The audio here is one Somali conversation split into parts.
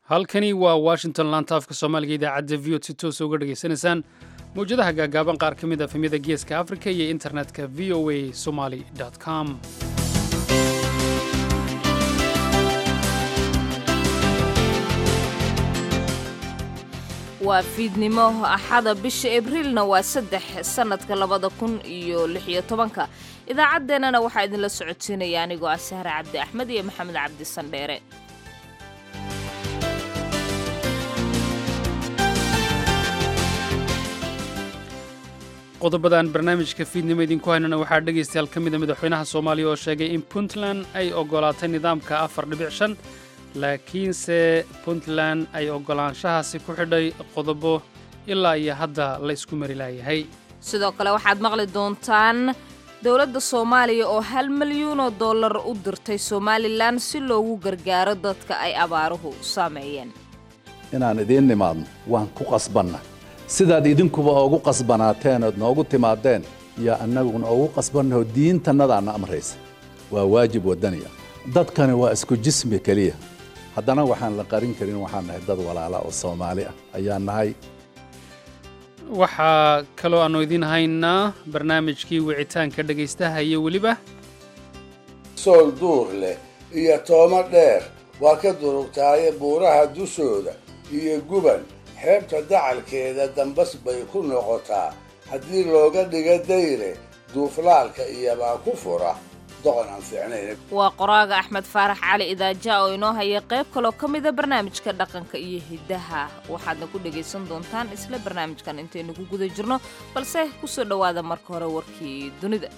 halkani waa washington laantaafka soomaaliga idaacadda v o si toosa uga dhegaysanaysaan mawjadaha gaagaaban qaar ka mid a efemyada geeska afrika iyo internetka v o a somali com waa fiidnimo axada bisha abriilna waa saddex sannadka labada kun iyo lixiyo tobanka idaacaddeenana waxaa idinla socodsiinaya anigoo ah sahre cabdi axmed iyo maxamed cabdi sandheere qodobadaan barnaamijka fiidnimo idinku haynana waxaa dhegaystayaal ka mida madaxweynaha soomaaliya oo sheegay in puntland ay oggolaatay nidaamka afar dhibic shan laakiinse puntland ay oggolaanshahaasi ku xidhay qodobo ilaa iyo hadda la isku mari laayahay sidoo kale waxaad maqli doontaan dowladda soomaaliya oo hal milyuunoo dollar u dirtay somalilan si loogu gargaaro dadka ay abaaruhu saameeyeen inaan idiin nimaadno waan ku qasbanna sidaad idinkuba oogu qasbanaateen ood noogu timaadeen iyo annaguna oogu qasbannaho diintannadaanna amraysa waa waajib waddaniya dadkani waa isku jismi keliya haddana waxaan la qarin karin waxaan nahay dad walaala oo soomaali ah ayaan nahay waxaa kaloo aannu idiin haynaa barnaamijkii wicitaanka dhegaystaha iyo weliba sool duur leh iyo toomo dheer waa ka durugtaaye buuraha dushooda iyo guban xeebta dacalkeeda dambas bay ku noqotaa haddii looga dhiga dayre duuflaalka iyobaa ku fura doqon aan fiicnayn waa qoraaga axmed faarax cali idaaja oo inoo haya qayb kaloo ka mida barnaamijka dhaqanka iyo hiddaha waxaadna ku dhegaysan doontaan isla barnaamijkan intaynu ku guda jirno balse ku soo dhowaada marka hore warkii dunida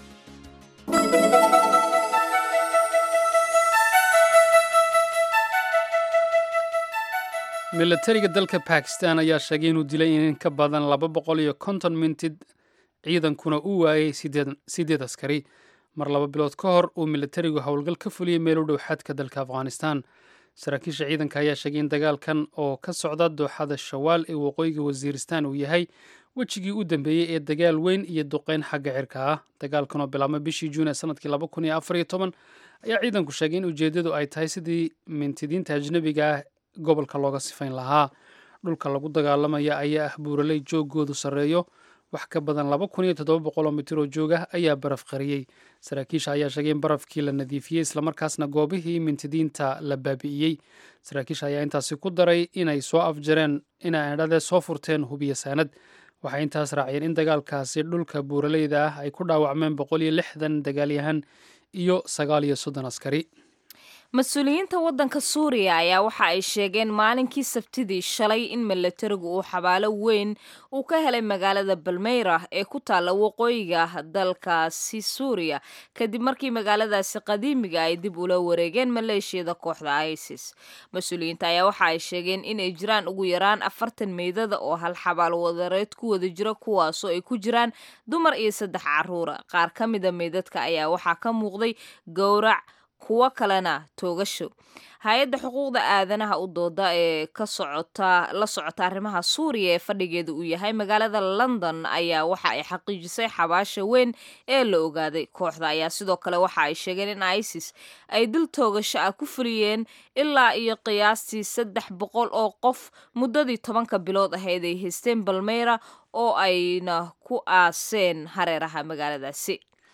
milatariga dalka bakistan ayaa sheegay inuu dilay in ka badan laba boqol iyo konton mintid ciidankuna uu waayay siddeed askari mar laba bilood ka hor uu milatarigu howlgal ka fuliyey meel u dhow xadka dalka afghanistan saraakiisha ciidanka ayaa sheegay in dagaalkan oo ka socda dooxada shawaal ee waqooyiga wasiiristan uu yahay wejigii u dambeeyey ee dagaal weyn iyo duqeyn xagga cirka ah dagaalkan oo bilaabmay bishii juun ee sanadkii laba kun iyo afar iyo toban ayaa ciidanku sheegay in ujeeddadu ay tahay sidii mintidiinta ajnebiga ah gobolka looga sifayn lahaa dhulka lagu dagaalamaya ayaa ah buuraley joogoodu sarreeyo wax ka badan laba kun iyo toddoba boqoloo mitir oo joog ah ayaa baraf qariyey saraakiisha ayaa sheegay in barafkii la nadiifiyey islamarkaasna goobihii mintidiinta la baabi'iyey saraakiisha ayaa intaasi ku daray inay soo afjareen inay edhadee soo furteen hubiya saanad waxay intaas raaciyeen in dagaalkaasi dhulka buuraleyda ah ay ku dhaawacmeen boqol iyo lixdan dagaalyahan iyo sagaal iyo soddon askari mas-uuliyiinta waddanka suuriya ayaa waxa ay sheegeen maalinkii sabtidii shalay in milatarigu uu xabaalo weyn uu ka helay magaalada balmeyra ee ku taalla waqooyiga dalkaasi suuriya kadib markii magaaladaasi qadiimiga ay dib ula wareegeen maleeshiyada kooxda isis mas-uuliyiinta ayaa waxa ay sheegeen inay jiraan ugu yaraan afartan meydada oo hal xabaal wadareed ku wada jira kuwaasoo ay ku jiraan dumar iyo saddex caruura qaar ka mida meydadka ayaa waxaa ka muuqday gowrac kuwo kalena toogasho hay-adda xuquuqda aadanaha u dooda ee ka socota la socota arrimaha suuriya ee fadhigeeda uu yahay magaalada london ayaa waxa ay xaqiijisay xabaasha weyn ee la ogaaday kooxda ayaa sidoo kale waxa ay sheegeen in isis ay dil toogasho ah ku fuliyeen ilaa iyo qiyaastii saddex boqol oo qof muddadii tobanka bilood ahayd ay haysteen balmeyra oo ayna ku aaseen hareeraha magaaladaasi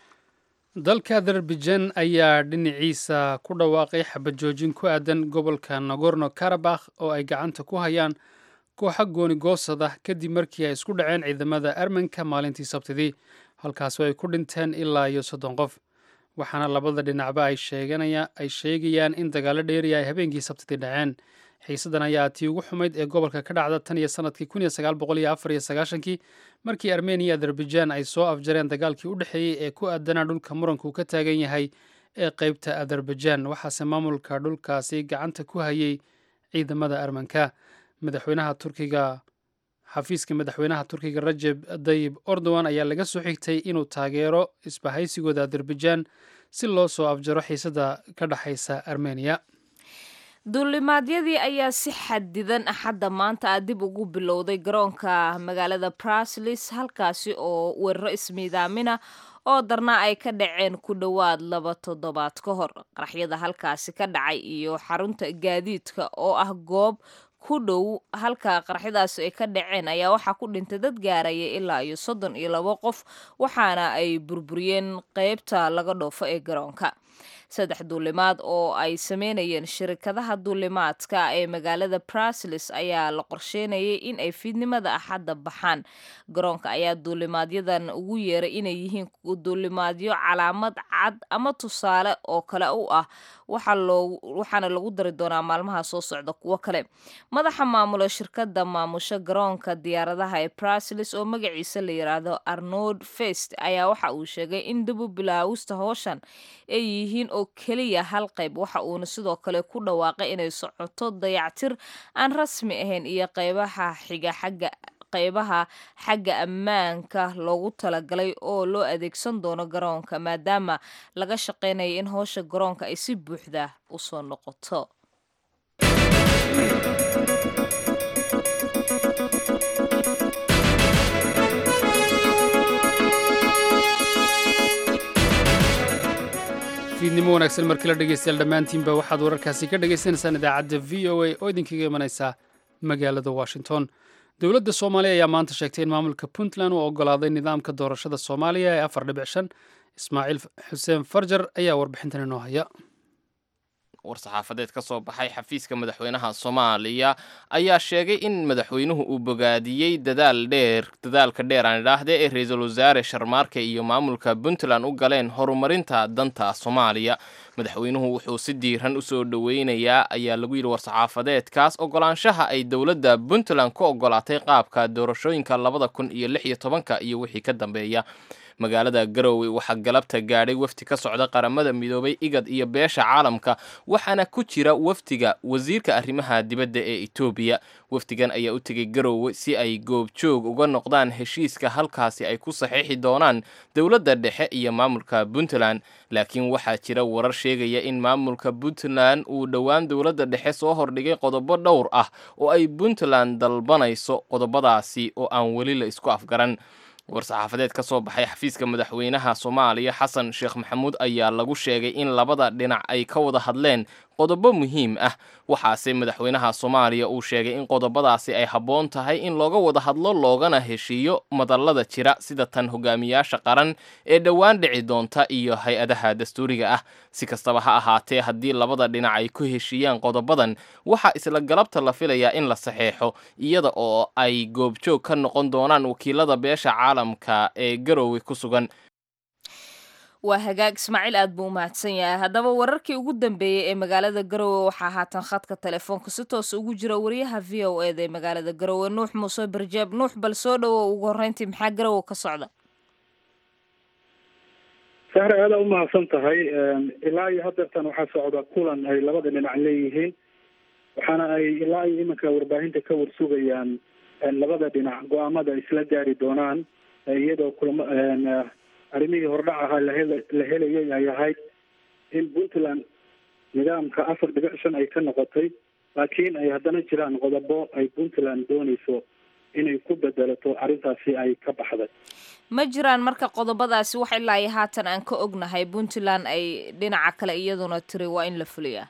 dalka azerbaijan ayaa dhinaciisa ku dhawaaqay xabajoojin ku aadan gobolka nagorno karabakh oo ay gacanta ku hayaan kooxa gooni goosada kadib markii ay isku dhaceen ciidamada armenka maalintii sabtidii halkaasoo ay ku dhinteen ilaa iyo soddon qof waxaana labada dhinacba ay sheegayaan in dagaalo dheeriya ay habeenkii sabtidii dhaceen xiisadan ayaa tii ugu xumayd ee gobolka ka dhacda tan iyo sanadkii kun iyo sagaal boqol iyo afar iyo sagaashankii markii armeniya azerbaijan ay soo afjareen dagaalkii u dhexeeyey ee ku aadanaa dhulka muranku ka taagan yahay ee qeybta azerbaijan waxaase maamulka dhulkaasi gacanta ku hayay ciidamada armanka madaxweynaha turkiga xafiiska madaxweynaha turkiga rajeb dayib erdogan ayaa laga soo xigtay inuu taageero isbahaysigooda azerbaijan si loo soo afjaro xiisada ka dhexaysa armeniya duulimaadyadii ayaa si xadidan axadda maanta ah dib ugu bilowday garoonka magaalada braslis halkaasi oo weeraro ismiidaamina oo darna ay ka dhaceen ku dhowaad laba toddobaad ka hor qaraxyada halkaasi ka dhacay iyo xarunta gaadiidka oo ah goob ku dhow halka qaraxyadaasi ay ka dhaceen ayaa waxaa ku dhintay dad gaaraya ilaa iyo soddon iyo labo qof waxaana ay burburiyeen qeybta laga dhoofo ee garoonka saddex duulimaad oo ay sameynayeen shirkadaha duulimaadka ee magaalada brasilis ayaa la qorsheynayay in ay fiidnimada axadda baxaan garoonka ayaa duulimaadyadan ugu yeeray inay yihiin duulimaadyo calaamad cad ama tusaale oo kale u ah waxaana lagu dari doonaa maalmaha soo socda kuwo kale madaxa maamula shirkadda maamusha garoonka diyaaradaha ee brasilis oo magaciisa la yiraahdo arnold fest ayaa waxa uu sheegay in dubu bilaawista hooshan ay yihiin oo keliya hal qayb waxa uuna sidoo kale ku dhawaaqay inay socoto dayactir aan rasmi ahayn iyo qaybaha xiga xagga qaybaha xagga ammaanka loogu talagalay oo loo adeegsan doono garoonka maadaama laga shaqeynaya in howsha garoonka ay si buuxda u soo noqoto fiidnimo wanaagsan markii la dhegeystayaal dhammaantiinba waxaad wararkaasi ka dhagaysanaysaan idaacadda v o a oo idinkaga imanaysa magaalada washington dowladda soomaaliya ayaa maanta sheegtay in maamulka puntland uu ogolaaday nidaamka doorashada soomaaliya ee afar dhibic shan ismaaciil xuseen farjar ayaa warbixintan inoo haya war-saxaafadeed ka soo baxay xafiiska madaxweynaha soomaaliya ayaa sheegay in madaxweynuhu uu bogaadiyey dadaal dheer dadaalka dheer aan idhaahde ee ra-iisul wasaare sharmaarke iyo maamulka puntland u galeen horumarinta danta soomaaliya madaxweynuhu wuxuu si diiran u soo dhoweynayaa ayaa lagu yidhi war-saxaafadeedkaas ogolaanshaha ay dowladda puntland ku ogolaatay qaabka doorashooyinka labada kun iyo lix iyo tobanka iyo wixii ka dambeeya magaalada garowe waxaa galabta gaadhay wafdi ka socda qaramada midoobay igad iyo beesha caalamka waxaana ku jira wafdiga wasiirka arrimaha dibadda ee etoobiya wafdigan ayaa u tegay garowe si ay goobjoog uga noqdaan heshiiska halkaasi ay ku saxiixi doonaan dowladda dhexe iyo maamulka puntland laakiin waxaa jira warar sheegaya in maamulka puntland uu dhowaan dowladda dhexe soo hordhigay qodobo dhowr ah oo ay puntland dalbanayso qodobadaasi oo aan weli la isku afgaran war-saxaafadeed ka soo baxay xafiiska madaxweynaha soomaaliya xasan sheekh maxamuud ayaa lagu sheegay in labada dhinac ay ka wada hadleen qodobo muhiim ah waxaase madaxweynaha soomaaliya uu sheegay in qodobadaasi ay habboon tahay in looga wada hadlo loogana heshiiyo madallada jira sida tan hogaamiyaasha qaran ee dhowaan dhici doonta iyo hay-adaha dastuuriga ah si kastaba ha ahaatee haddii labada dhinac ay ku heshiiyaan qodobadan waxaa isla galabta la filayaa in la saxeexo iyada oo ay goobjoog ka noqon doonaan wakiilada beesha caalamka ee garowe ku sugan waa hagaag ismaaciil aad buu u mahadsan yahay haddaba wararkii ugu dambeeyey ee magaalada garowe waxaa haatan khadka telefoonka si toos ugu jira wariyaha v o eda ee magaalada garowe nuux muuse barjeeb nuux bal soo dhowo ugu horreyntii maxaa garowe ka socda sahre aada u mahadsan tahay ilaa iyo hadeertan waxaa socda kulan ay labada dhinac leeyihiin waxaana ay ilaa iyo iminka warbaahinta ka warsugayaan labada dhinac go-aamada ay isla gaari doonaan iyadoo kulamo arrimihii hordhac ahaa lahel la helayay ay ahayd in puntland nidaamka afar dhibic shan ay ka noqotay laakiin ay haddana jiraan qodobo ay puntland dooneyso inay ku bedelato arrintaasi ay ka baxday ma jiraan marka qodobadaasi wax ilaa iyo haatan aan ka ognahay puntland ay dhinaca kale iyaduna tiri waa in la fuliyaa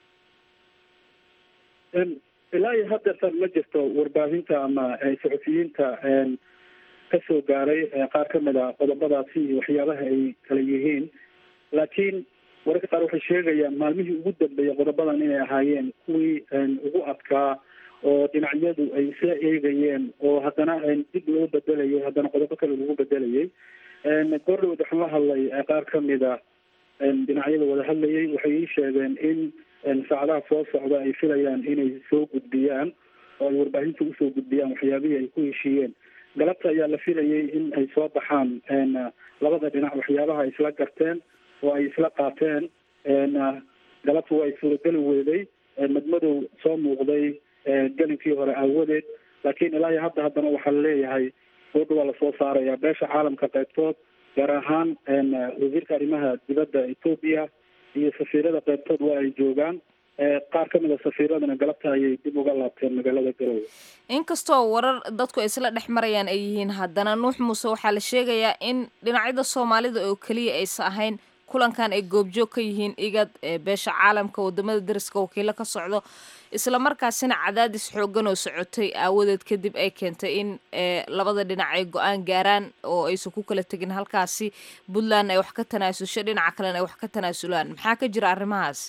ilaa iyo hadeertan ma jirto warbaahinta ama saxufiyiinta kasoo gaaray qaar ka mid a qodobadaasi iyo waxyaabaha ay kala yihiin laakiin wararka qaar waxay sheegayaan maalmihii ugu dambeeyay qodobadan inay ahaayeen kuwii ugu adkaa oo dhinacyadu ay isla eegayeen oo haddana dib loo bedelayay haddana qodobo kale lagu bedelayay goordhawood waxaan la hadlay qaar ka mid a dhinacyada wada hadlayay waxay ii sheegeen in saacadaha soo socda ay filayaan inay soo gudbiyaan oo ay warbaahinta usoo gudbiyaan waxyaabihii ay ku heshiiyeen galabta ayaa la filayay in ay soo baxaan labada dhinac waxyaabaha ay isla garteen oo ay isla qaateen galabta waa ay suurageli weeday madmadow soo muuqday gelinkii hore aawadeed laakiin ilaa iyo hadda haddana waxaa laleeyahay goodha waa lasoo saaraya beesha caalamka qaybtood gaar ahaan wasiirka arrimaha dibadda etoobiya iyo safiirada qaybtood waa ay joogaan qaar ka mid a safiiradana galabta ayay dib uga laabteen magaalada garowe inkastoo warar dadku ay isla dhex marayaan ay yihiin haddana nuux muuse waxaa la sheegayaa in dhinacyada soomaalida oo keliya aysa ahayn kulankan ay goobjoog ka yihiin igad beesha caalamka wadamada dariska wakiilo ka socdo isla markaasina cadaadis xoogan oo socotay aawadeed kadib ay keentay in labada dhinac ay go-aan gaaraan oo aysan ku kala tegin halkaasi puntland ay wax ka tanaasusho dhinaca kalena ay wax ka tanaasulaan maxaa ka jira arrimahaas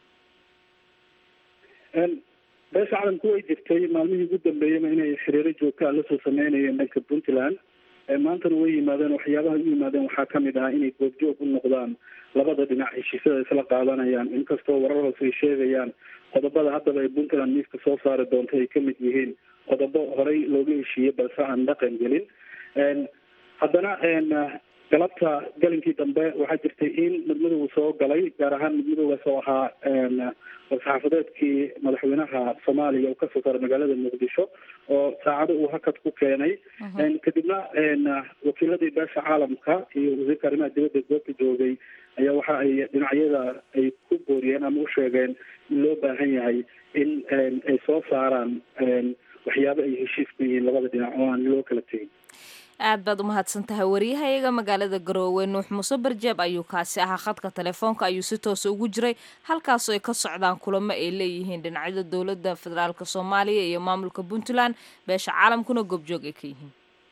beesha caalamku way jirtay maalmihii ugu dambeeyana inay xiriiro joogtaa lasoo sameynayeen dhanka puntland maantana way yimaadeen waxyaabaha u yimaadeen waxaa kamid ah inay goobjoog u noqdaan labada dhinac heshiisyada isla qaadanayaan inkastoo warar hoose ay sheegayaan qodobada haddaba ay puntland miiska soo saari doonto ay kamid yihiin qodobo horey looga heshiiyey balse aan dhaqan gelin haddana galabta galinkii dambe waxaa jirtay in midmadowga soo galay gaar ahaan midmadowgaas oo ahaa war-saxaafadeedkii madaxweynaha soomaaliya uu kasoo saaray magaalada muqdisho oo saacado uu hakad ku keenay kadibna wakiiladii beesha caalamka iyo wasiirka arrimaha dibadda goobta joogay ayaa waxa ay dhinacyada ay ku booriyeen ama u sheegeen in loo baahan yahay in ay soo saaraan waxyaabo ay heshiis ku yihiin labada dhinac oo aan loo kala tegin aad baad umahadsan tahay wariyahayaga magaalada garoowe nuux muuse barjeeb ayuu kaasi ahaa khadka telefoonka ayuu si toosa ugu jiray halkaasoo ay ka socdaan kulamo ay leeyihiin dhinacyada dowladda federaalk soomaaliya iyo maamulka puntland beesha caalamkuna goobjoog ay ka yihiin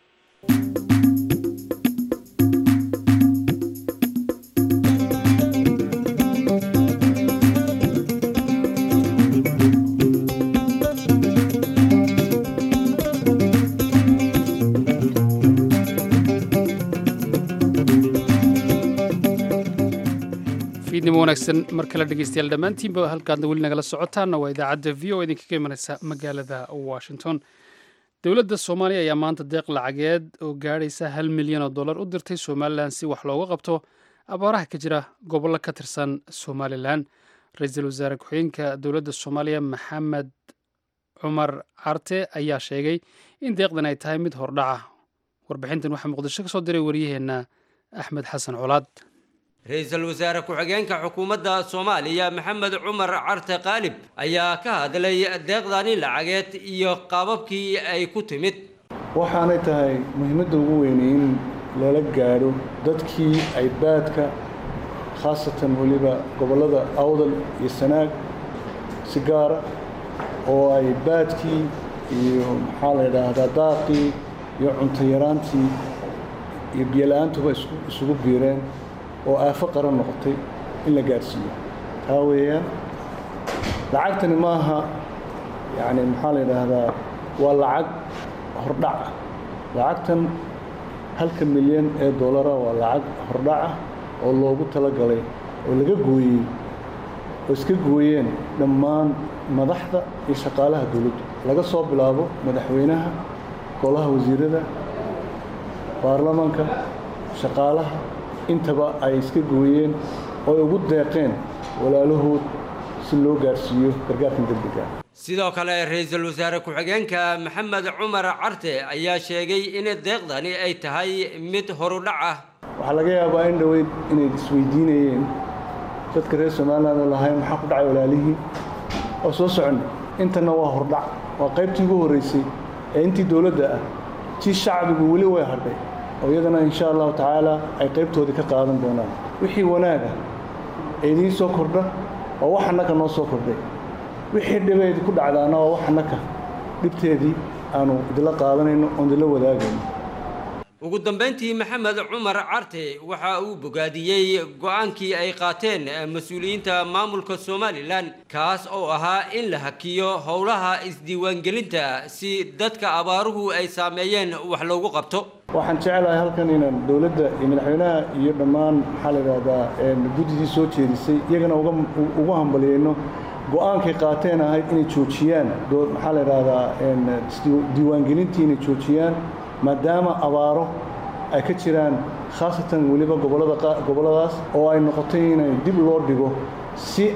fiidnimo wanaagsan mar kale dhegeystayaal dhammaantiinba halkaadna weli nagala socotaanna waa idaacadda v o idinkaga imanaysa magaalada washington dowladda soomaaliya ayaa maanta deeq lacageed oo gaadhaysa hal milyan oo dollar u dirtay somalilan si wax looga qabto abaaraha ka jira gobollo ka tirsan somalilan ra-iisul wasaare ku-xigeenka dowladda soomaaliya maxamed cumar carte ayaa sheegay in deeqdan ay tahay mid hordhaca warbixintan waxaa muqdisho ka soo diray waryaheenna axmed xasan colaad ra-iisul wasaare ku-xigeenka xukuumadda soomaaliya maxamed cumar carte qaalib ayaa ka hadlay deeqdani lacageed iyo qaababkii ay ku timid waxaanay tahay muhiimadda ugu weynay in lala gaadho dadkii ay baadka khaasatan weliba gobollada awdal iyo sanaag si gaara oo ay baadkii iyo maxaa la yidhaahdaa daaqii iyo cunto yaraantii iyo biyola-aantuba isugu biireen oo aafo qaran noqotay in la gaadhsiiyo taa weeyaan lacagtani ma aha yacni maxaa la yidhaahdaa waa lacag hordhaca lacagtan halka milyan ee dollara waa lacag hordhaca oo loogu talagalay oo laga gooyey oo iska gooyeen dhammaan madaxda iyo shaqaalaha dowladdu laga soo bilaabo madaxweynaha golaha wasiirada baarlamaanka shaqaalaha intaba ay iska gooyeen oo ay ugu deeqeen walaalahood si loo gaadhsiiyo gargaarkan degdega sidoo kale ra-iisul wasaare ku-xigeenka maxamed cumar carte ayaa sheegay in deeqdani ay tahay mid horudhac ah waxaa laga yaabaa in dhoweyd inay isweydiinayeen dadka reer somaliland oo lahayn maxaa ku dhacay walaalihii oo soo soconnay intana waa hordhac waa qaybtii ugu horraysay ee intii dowladda ah tii shacbigu weli way hadhay oo iyadana insha allahu tacaala ay qaybtoodii ka qaadan doonaan wixii wanaaga ee idiin soo kordha waa wax annaka noo soo kordhay wixii dhibeedi ku dhacdaana waa wax annaka dhibteedii aanu idinla qaadanayno oon idinla wadaagayno ugu dambayntii maxamed cumar carte waxa uu bogaadiyey go-aankii ay qaateen mas-uuliyiinta maamulka somalilan kaas oo ahaa in la hakiyo howlaha isdiiwaangelinta si dadka abaaruhu ay saameeyeen wax loogu qabto waxaan jecelahay halkan inaan dowladda iyo madaxweynaha iyo dhammaan maxaa la yidhaahdaa guddidii soo jeedisay iyagana ugu hambaliyeyno go-aankay qaateen ahayd inay joojiyaan maxaa la yidhaahdaa diiwaangelintii inay joojiyaan maadaama abaaro ay ka jiraan khaasatan weliba gobollada gobolladaas oo ay noqotay inay dib loo dhigo si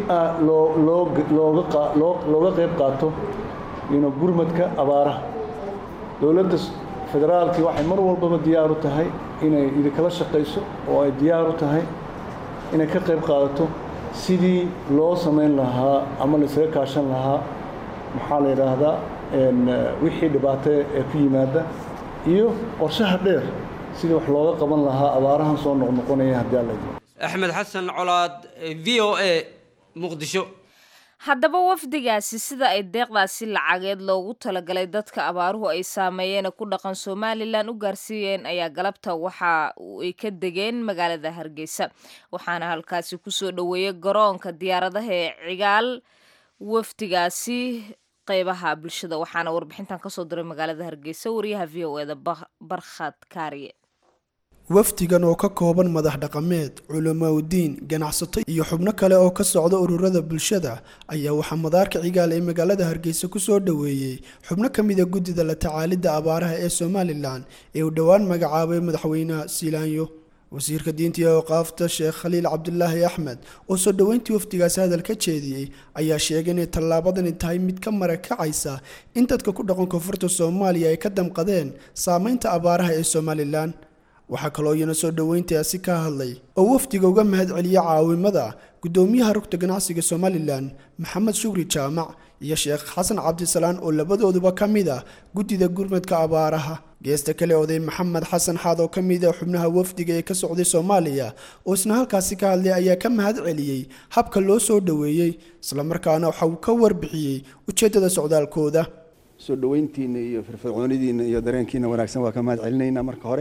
looga qayb qaato gurmadka abaaraha dowladda federaalkii waxay mar walbaba diyaar u tahay inay idinkala shaqayso oo ay diyaar u tahay inay ka qayb qaadato sidii loo samayn lahaa ama laysaga kaashan lahaa maxaa la yidhaahdaa wixii dhibaato ee ku yimaada iyo qorshaha dheer sidii wax looga qaban lahaa abaarahan soo noqnoqonaya haddii alla idin axmed xasan colaad v o a muqdisho haddaba wafdigaasi sida ay deeqdaasi lacageed loogu talagalay dadka abaaruhu ay saameeyeen ku dhaqan somalilan u gaarsiiyeen ayaa galabta waxa ay ka degeen magaalada hargeysa waxaana halkaasi kusoo dhoweeyey garoonka diyaaradaha ee cigaal wafdigaasi qeybaha bulshada waxaana warbixintan kasoo diray magaalada hargeysa wariyaha v o eda barkhad kaariye wafdigan oo ka kooban madax dhaqameed culamaudiin ganacsato iyo xubno kale oo ka socda ururada bulshada ayaa waxaa madaarka cigaal ee magaalada hargeysa kusoo dhoweeyey xubno ka mid a guddida la tacaalidda abaaraha ee somalilan ee uu dhowaan magacaabay madaxweynaha siilaanyo wasiirka diinta iyo awqaafta sheekh khaliil cabdulaahi axmed oo soo dhoweyntii wafdigaasi hadal ka jeediyey ayaa sheegay inay tallaabadani tahay mid ka marakacaysa in dadka ku dhaqan koonfurta soomaaliya ay ka damqadeen saameynta abaaraha ee somalilan waxaa kaloo iyana soo dhoweyntaasi ka hadlay oo wafdiga uga mahad celiya caawimada guddoomiyaha rugta ganacsiga somalilan maxamed shukri jaamac iyo sheekh xasan cabdisalaan oo labadooduba ka mid ah guddida gurmadka abaaraha geesta kale oday maxamed xasan xaad oo ka mid ah xubnaha wafdiga ee ka socday soomaaliya oo isna halkaasi ka hadlay ayaa ka mahad celiyey habka loo soo dhoweeyey islamarkaana waxa uu ka warbixiyey ujeeddada socdaalkooda soo dhoweyntiina iyo firfircoonidiina iyo dareenkiina wanaagsan waa ka mahad celinaynaa marka hore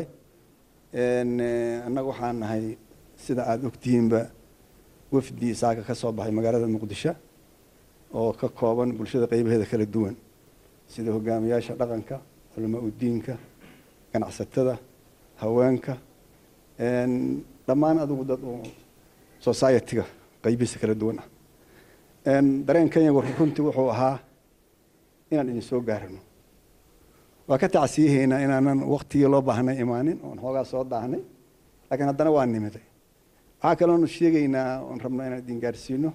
annaga waxaan nahay sida aada ogtihiinba wafdi saaka ka soo baxay magaalada muqdisho oo ka kooban bulshada qeybaheeda kala duwan sida hogaamiyaasha dhaqanka culamaa udiinka ganacsatada haweenka dhammaan adigu dad oo society-ga qeybihiisa kala duwan ah dareen kenyagu runtii wuxuu ahaa inaan idin soo gaarano waa ka tacsiyahaynaa inaanan waktigii loo baahnay imaanin oon xoogaa soo daahnay laakiin haddana waa nimiday waxaa kaloonu sheegaynaa oon rabno inaan idin gaarsiino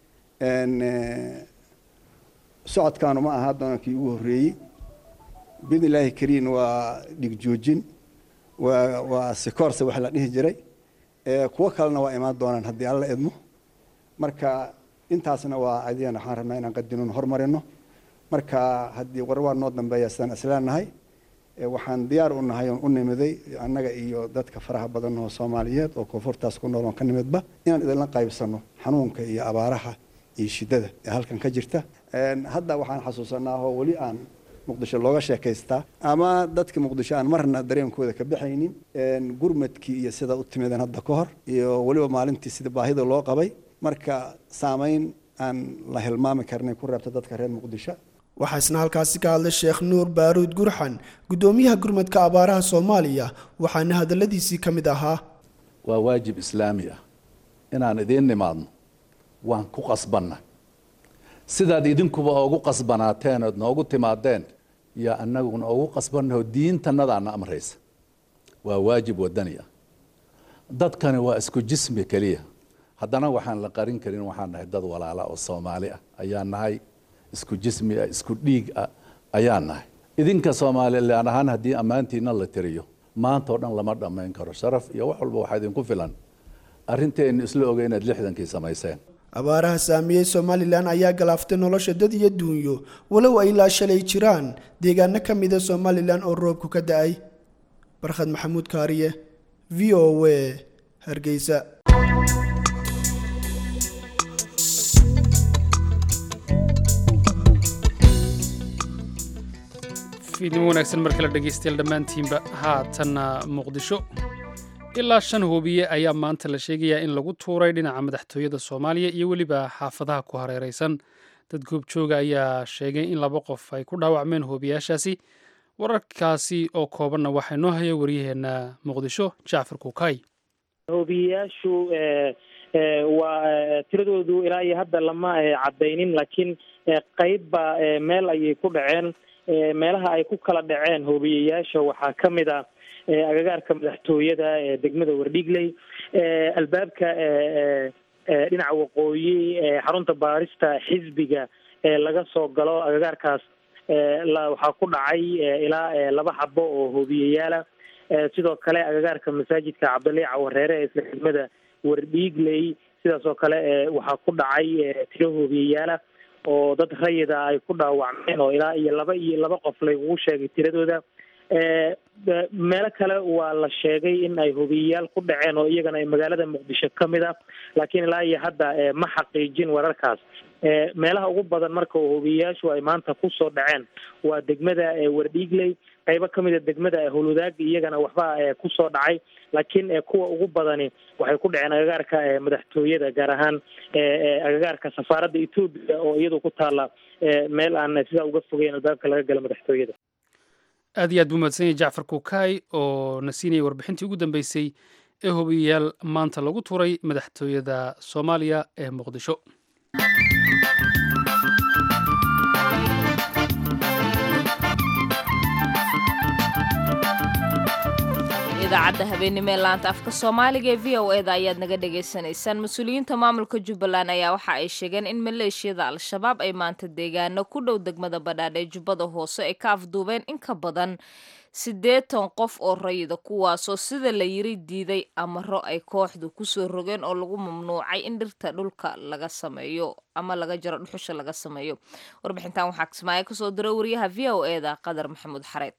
socodkaanu ma aha haddana kii ugu horreeyey biidn illaahi kariin waa dhig joojin waa waa sikoorse wax la dhihi jiray kuwo kalena waa imaan doonaan haddii alla idmo marka intaasna waa adigana waxaan rabnaa inaan qadinon hormarino marka haddii war waa noo dambeeya sidaan isleenahay waxaan diyaar u nahay oon u nimiday annaga iyo dadka faraha badan oo soomaaliyeed oo koonfurtaas ku nool oon ka nimidba inaan idinla qaybsano xanuunka iyo abaaraha iyo shiddada ee halkan ka jirta hadda waxaan xasuusanaa oo weli aan muqdisho looga sheekaystaa ama dadka muqdisho aan marna dareenkooda ka baxaynin gurmadkii iyo sida u timideen hadda ka hor iyo weliba maalintii sida baahida loo qabay marka saamayn aan la hilmaami karnay ku reebta dadka reer muqdisho waxaa isna halkaasi ka hadlay sheekh nuur baaruud gurxan guddoomiyaha gurmadka abaaraha soomaaliya waxaana hadalladiisii ka mid ahaa waa waajib islaami ah inaan idiin nimaadno waan ku qasbanna sidaad idinkuba oogu qasbanaateen ood noogu timaadeen yaa annaguna oogu qasbannaho diintannadaana amraysa waa waajib wadani ah dadkani waa isku jismi keliya haddana waxaan la qarin karin waxaan nahay dad walaala oo soomaali ah ayaan nahay isku jismi ah isku dhiig ah ayaan nahay idinka soomaalilaan ahaan haddii ammaantiina la tiriyo maanta oo dhan lama dhammayn karo sharaf iyo wax walba waxaa idinku filan arrinteennu isla ogay inaad lixdankii samayseen abaaraha saamiyey somalilan ayaa galaaftay nolosha dad iyo duunyo walow ay ilaa shalay jiraan deegaano ka mida somalilan oo roobku ka da-ay barkhad maxamuud kaariye v o w hargeysa fiidnimo wanaagsan mar kale dhegaystayaal dhammaantiinba haatanna muqdisho ilaa shan hubiye ayaa maanta la sheegayaa in lagu tuuray dhinaca madaxtooyada soomaaliya iyo weliba xaafadaha ku hareeraysan dad goobjooga ayaa sheegay in laba qof ay ku dhaawacmeen hubiyaashaasi wararkaasi oo koobanna waxaa noo haya waryaheena muqdisho jacfar kuukay hubiyayaashu waa tiradoodu ilaa iyo hadda lama cadaynin laakiin qeybba meel ayay ku dhaceen meelaha ay ku kala dhaceen hoobiyayaasha waxaa ka mid a agagaarka madaxtooyada ee degmada wardhigley albaabka dhinaca waqooyi xarunta baarista xisbiga laga soo galo agagaarkaas waxaa ku dhacay ilaa laba xabo oo hoobiyayaala sidoo kale agagaarka masaajidka cabdilii cawareere ee isla degmada wardhigley sidaas oo kale waxaa ku dhacay tiro hoobiyayaala oo dad rayida ay ku dhaawacmeen oo ilaa iyo laba iyo laba qof laygugu sheegay tiradooda meelo kale waa la sheegay in ay hubiyayaal ku dhaceen oo iyagana ay magaalada muqdisho ka mid ah laakiin ilaa iyo hadda ma xaqiijin wararkaas meelaha ugu badan marka hubiyayaashu ay maanta kusoo dhaceen waa degmada wardhiigley qaybo kamid a degmada holudaag iyagana waxba kusoo dhacay laakiin kuwa ugu badani waxay ku dhaceen agagaarka madaxtooyada gaar ahaan agagaarka safaaradda etoobiya oo iyadu ku taala meel aan sidaa uga fogeyn albaabka laga galo madaxtooyada aad iyo aad buu mahadsan yahay jacfar kukaay oo na siinayay warbixintii ugu dambeysay ee hubiyayaal maanta lagu turay madaxtooyada soomaaliya ee muqdisho idaacadda habeenimo ee laanta afka soomaaliga ee v o e da ayaad naga dhagaysanaysaan mas-uuliyiinta maamulka jubbaland ayaa waxa ay sheegeen in maleeshiyada al-shabaab ay maanta deegaano ku dhow degmada badhaadh ee jubbada hoose ay ka afduubeen in ka badan siddeetan qof oo rayida kuwaasoo sida la yiri diiday amaro ay kooxdu kusoo rogeen oo lagu mamnuucay in dhirta dhulka laga sameeyo ama laga jaro dhuxusha laga sameeyo warbixintan waxaa kismaayo kasoo dira wariyaha v o e da qadar maxamuud xareed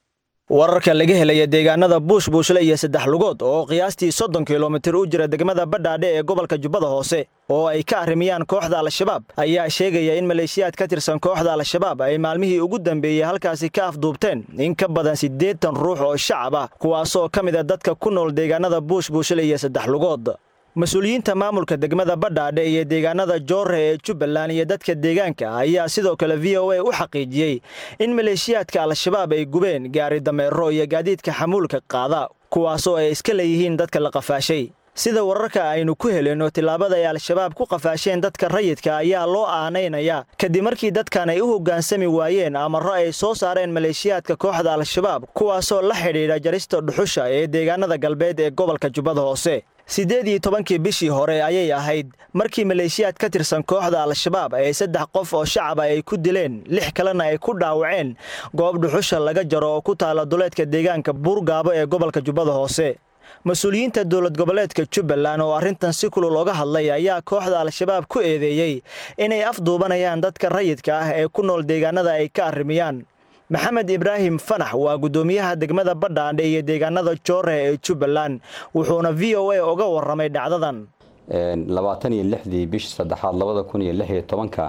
wararka laga helaya deegaanada buush buushle iyo saddex lugood oo qiyaastii soddon kilomitir u jira degmada badhaadhe ee gobolka jubbada hoose oo ay ka arrimiyaan kooxda al-shabaab ayaa sheegaya in maleeshiyaad ka tirsan kooxda al-shabaab ay maalmihii ugu dambeeyey halkaasi ka afduubteen in ka badan siddeetan ruux oo shacab ah kuwaasoo ka mid a dadka ku nool deegaanada buush buushle iyo saddex lugood mas-uuliyiinta maamulka degmada badhaadhe iyo deegaanada joorre ee jubbaland iyo dadka deegaanka ayaa sidoo kale v o a u xaqiijiyey in maleeshiyaadka al-shabaab ay gubeen gaari dameero iyo gaadiidka xamuulka qaada kuwaasoo ay iska leeyihiin dadka la qafaashay sida wararka aynu ku helinno tillaabada ay al-shabaab ku qafaasheen dadka rayidka ayaa loo aanaynayaa kadib markii dadkan ay u hoggaansami waayeen amarro ay soo saareen maleeshiyaadka kooxda al-shabaab kuwaasoo la xidhiidha jarista dhuxusha ee deegaanada galbeed ee gobolka jubbada hoose siddeed iyo tobankii bishii hore ayay ahayd markii maleeshiyaad ka tirsan kooxda al-shabaab ay saddex qof oo shacaba ay ku dileen lix kalena ay ku dhaawaceen goob dhuxusha laga jaro oo ku taala duleedka deegaanka buurgaabo ee gobolka jubbada hoose mas-uuliyiinta dowlad goboleedka jubbaland oo arrintan si kulul oga hadlay ayaa kooxda al-shabaab ku eedeeyey inay afduubanayaan dadka rayidka ah ee ku nool deegaanada ay ka arrimiyaan maxamed ibraahim fanax waa guddoomiyaha degmada badhaadhe iyo deegaanada joore ee jubbaland wuxuuna v o a oga warramay dhacdadan labaatan iyo lixdii bishii saddexaad labada kun iyo lix iyo tobanka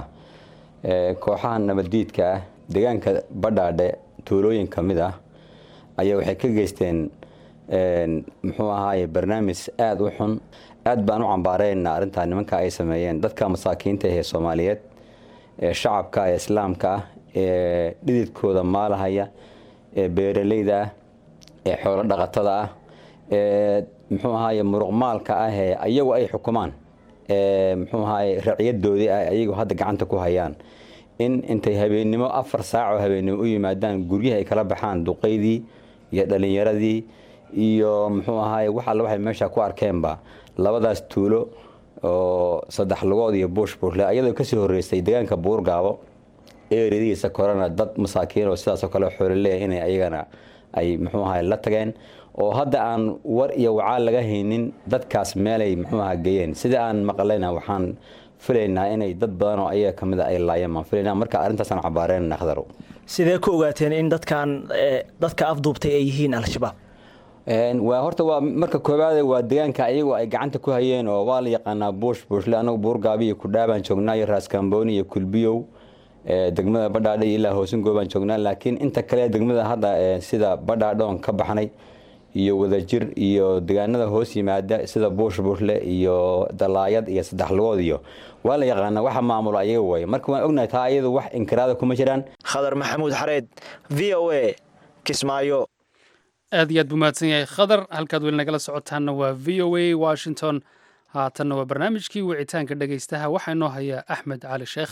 kooxaha nabaddiidka ah deegaanka badhaadhe tuulooyin ka mid ah ayaa waxay ka geysteen muxuu ahaaye barnaamij aada u xun aad baan u cambaareyna arrintaa nimanka ay sameeyeen dadka masaakiinta ahee soomaaliyeed ee shacabka ee islaamka ah ee dhididkooda maalahaya ee beeraleyda ah ee xoolo dhaqatada ah ee muxuu ahaaye muruqmaalka ah ee ayagu ay xukumaan ee muxuu ahaaye raciyadoodii ah ayagu hadda gacanta ku hayaan in intay habeennimo afar saac oo habeennimo u yimaadaan guryaha ay kala baxaan duqaydii iyo dhalinyaradii iyo muxuu ahaaye wax alle waxay meesha ku arkeenba labadaas tuulo oo saddex lugood iyo buush buushle ayadoo kasii horreysay deegaanka buurgaabo eeradiisa korana dad masaakiin oo sidaasoo kale xoolaleeya inay ayagana ay muxuu ahay la tageen oo hadda aan war iyo wacaal laga haynin dadkaas meelay muxuu aha geeyeen sida aan maqlayna waxaan filaynaa inay dad badan oo ayaga kamid a ay laayeen baan filaynaa marka arrintaasaan cabaareen khdarow sidee ku ogaateen in dadkan dadka afduubtay ay yihiin al-shabaab waa horta waa marka koowaade waa deegaanka ayagu ay gacanta ku hayeen oo waa la yaqaanaa buush buushle anagu buurgaabi iyo kudhaabaan joognaa iyo raaskambooni iyo kulbiyow degmada badhaadhe iyo ilaa hoosingo baan joognaa laakiin inta kale degmada hadda sida badhaadhoon ka baxnay iyo wadajir iyo deegaanada hoos yimaada sida buush buushle iyo dalaayad iyo saddex lugood iyo waa la yaqaanaa waxa maamulo ayaga way marka waan ognahay taa ayadu wax inkiraada kuma jiraan khadar maxamuud xareed v o a kismaayo aad iyo aad buu mahadsan yahay khadar halkaad weli nagala socotaanna waa v o a washington haatanna waa barnaamijkii wicitaanka dhegaystaha waxaa inoo hayaa axmed cali sheekh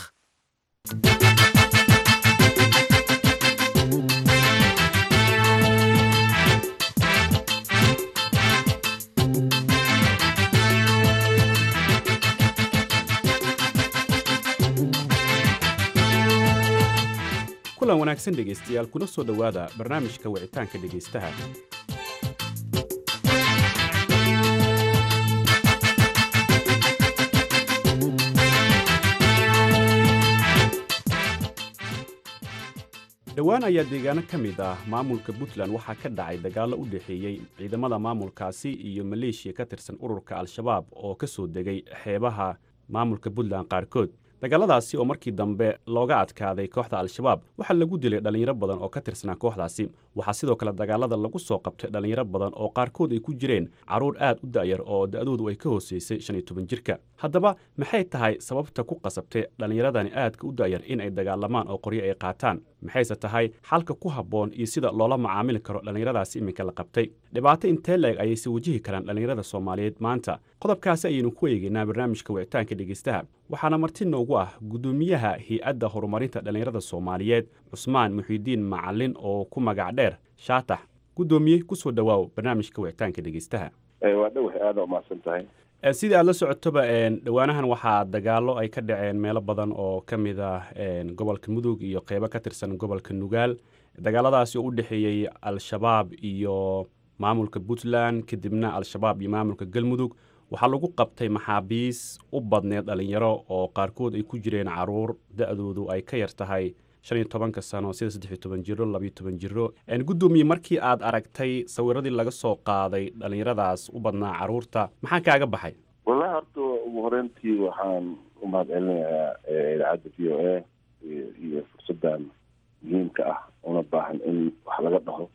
kulan wanaagsan dhegaystayaal kuna soo dhowaada barnaamijka wicitaanka dhegaystaha dhowaan ayaa deegaano ka mid ah maamulka puntland waxaa ka dhacay dagaallo u dhexeeyey ciidamada maamulkaasi iyo maleeshiya ka tirsan ururka al-shabaab oo ka soo degay xeebaha maamulka puntland qaarkood dagaaladaasi oo markii dambe looga adkaaday kooxda al-shabaab waxaa lagu dilay dhallinyaro badan oo ka tirsanaa kooxdaasi waxaa sidoo kale dagaalada lagu soo qabtay dhallinyaro badan oo qaarkood ay ku jireen carruur aad u da'yar oo da'doodu ay ka hooseysay shan iyo toban jirka haddaba maxay tahay sababta ku qasabtay dhallinyaradani aadka u da'yar in ay dagaalamaan oo qoryo ay qaataan maxayse tahay xalka ku habboon iyo sida loola macaamili karo dhallinyaradaasi iminka la qabtay dhibaato intee leeg ayayse wajihi karaan dhallinyarada soomaaliyeed maanta qodobkaasi ayaynu ku eegaynaa barnaamijka wicitaanka dhegeystaha waxaana marti noogu ah guddoomiyaha hay-adda horumarinta dhallinyarada soomaaliyeed cusmaan muxiidiin macalin oo ku magac dheer shaatax guddoomiye kusoo dhowaaw barnaamijka wicitaanka dhegeystaha waa dhow aada umahadsan tahay sidii aad la socotoba dhowaanahan waxaa dagaallo ay ka dhaceen meelo badan oo ka mid ah gobolka mudug iyo qeybo ka tirsan gobolka nugaal dagaaladaasi oo u dhexeeyey al-shabaab iyo maamulka puntland kadibna al-shabaab iyo maamulka galmudug waxaa lagu qabtay maxaabiis u badneed dhallinyaro oo qaarkood ay ku jireen caruur da-doodu ay ka yar tahay shan iyo tobanka sano sida saddex iyo toban jiro labayo toban jiro guddoomiye markii aad aragtay sawiradii laga soo qaaday dhallinyaradaas u badnaa caruurta maxaa kaaga baxay wallahi horta ugu horeyntii waxaan u mahad celinayaa idaacadda v o a iyo fursaddan muhiimka ah una baahan in wax laga dhaho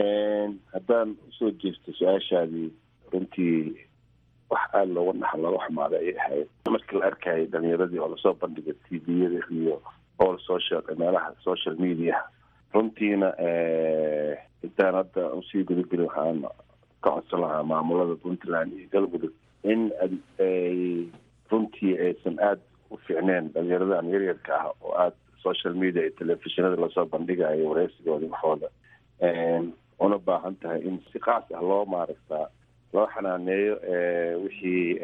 haddaan usoo jeesto su-aashaadii runtii wax aada looga dhaxa looga xumaada ay ahayd markii la arkayay dhalinyaradii oo lasoo bandhigay t v-yada iyo all social meelaha social media runtiina intaan hadda usii gudagelin waxaan ka codsan lahaa maamulada puntland iyo galmudug in ay runtii aysan aada u fiicneen dhalinyaradan yaryarka ah oo aada social media iyo telefishinada lasoo bandhigayo wareysigooda waxooda una baahan tahay in si kaas ah loo maaragtaa loo xanaaneeyo wixii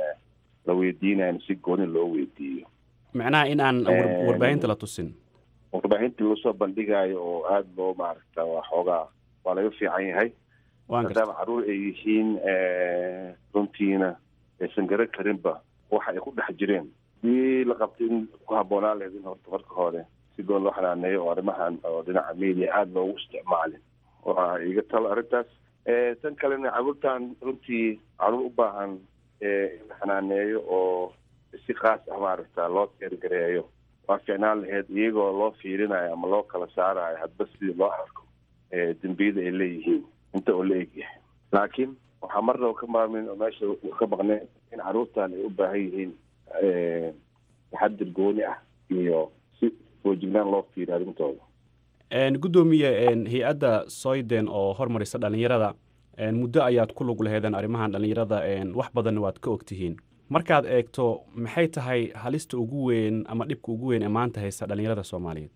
la weydiinayo si gooni loo weydiiyo macnaha in aan warbaahinta la tusin warbaahintii lasoo bandhigayo oo aada loo maaragta waa xoogaa waa laga fiican yahay maadaama caruur ay yihiin runtiina aysan garan karinba waxa ay ku dhex jireen hadii la qabtay in ku habboonaan lahayd in horta marka hore si goon loo xanaaneeyo oo arrimahan oo dhinaca media aada loogu isticmaalin waa iga talo arrintaas tan kalena caruurtan runtii caruur u baahan in la xanaaneeyo oo si kaas ah maaragta loo teergareeyo waa fiicnaan lahayd iyagoo loo fiirinayo ama loo kala saarayo hadba sidii loo arko dembiyada ay leeyihiin inta oo la egyahay laakiin waxaa marnaba ka maarmin oo meesha ka maqneen in caruurtan ay u baahan yihiin taxadir gooni ah iyo si foojignaan loo fiiriyo arrintooda guddoomiye hay-adda soyden oo hormarisa dhallinyarada muddo ayaad ku lug laheedeen arrimahan dhallinyarada wax badanna waad ka ogtihiin markaad eegto maxay tahay halista ugu weyn ama dhibka ugu weyn ee maanta haysta dhallinyarada soomaaliyeed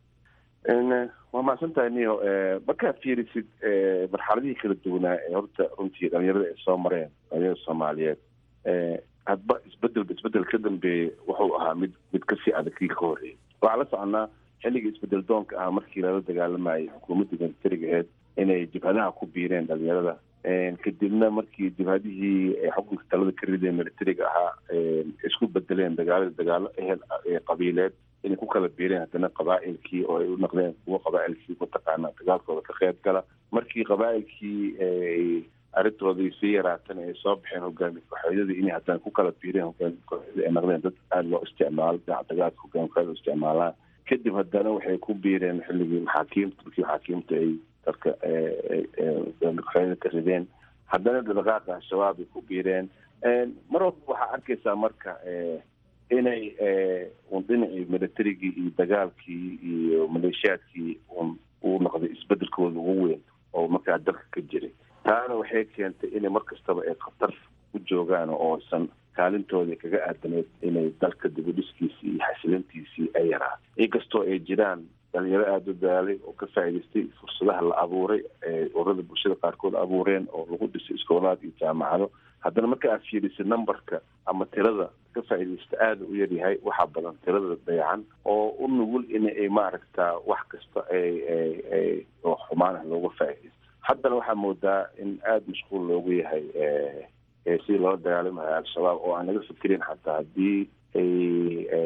waa mahadsan tahay niyo markaad fiirisid marxaladihii kala duwanaa ee horta runtii dhalinyarada ay soo mareen dhalinyarada soomaaliyeed hadba isbedelba isbedel ka dambeeyey wuxuu ahaa mid mid kasii adag kii ka horreeyay waxaa la soconaa xilligii isbedel doonka ah markii lala dagaalamayay xukuumadda militariga aheyd inay jabhadaha ku biireen dhalinyarada kadibna markii jabhadihii xukunka talada ka rideen militariga ahaa isku bedeleen dagaal dagaalo ehel qabiileed inay ku kala biireen haddana qabaa'ilkii oo ay u naqdeen kuwa qabaa'ilkii mataqaana dagaalkooda ka qayb gala markii qabaa'ilkii arrintoodii sii yaraatan ay soo baxeen hogaami kooxeedyadii inay haddana ku kala biireen hogaami kooxeedyadii ay naqdeen dad aada loo isticmaalo dhinaca dagaalka hogaami kooxeeda isticmaalaan kadib haddana waxay ku biireen xilligii maxaakiimta markii maxaakiimta ay dadka hogaami kooxeedyada ka rideen haddana dhaqaaqa al-shabaab ay ku biireen mar walba waxaa arkaysaa marka inay un dhinacii militarigii iyo dagaalkii iyo maleeshiyaadkii un uu noqday isbedelkooda ugu weyn oo markaa dalka ka jiray taana waxay keentay inay mar kastaba ay khatar u joogaan oo aysan kaalintoodii kaga aadaneyd inay dalka dibudhiskiisii iyo xasilintiisii ay yaraan inkastoo ay jiraan dhalinyaro aada u daalay oo ka faa'iidaystay fursadaha la abuuray ee ururada bulshada qaarkood abuureen oo lagu dhisay iskoolaad iyo jaamacado haddana marka aad fiirisid numberka ama tirada ka faa'iidaysta aada u yaryahay waxaa badan tirada dayacan oo u nugul in ay maaragta wax kasta ay ay oo xumaan ah looga faa'iidaysto haddana waxaa moodaa in aada mashquul loogu yahay sidii loola dagaalamayo al-shabaab oo aan laga fikirin xataa haddii ay ay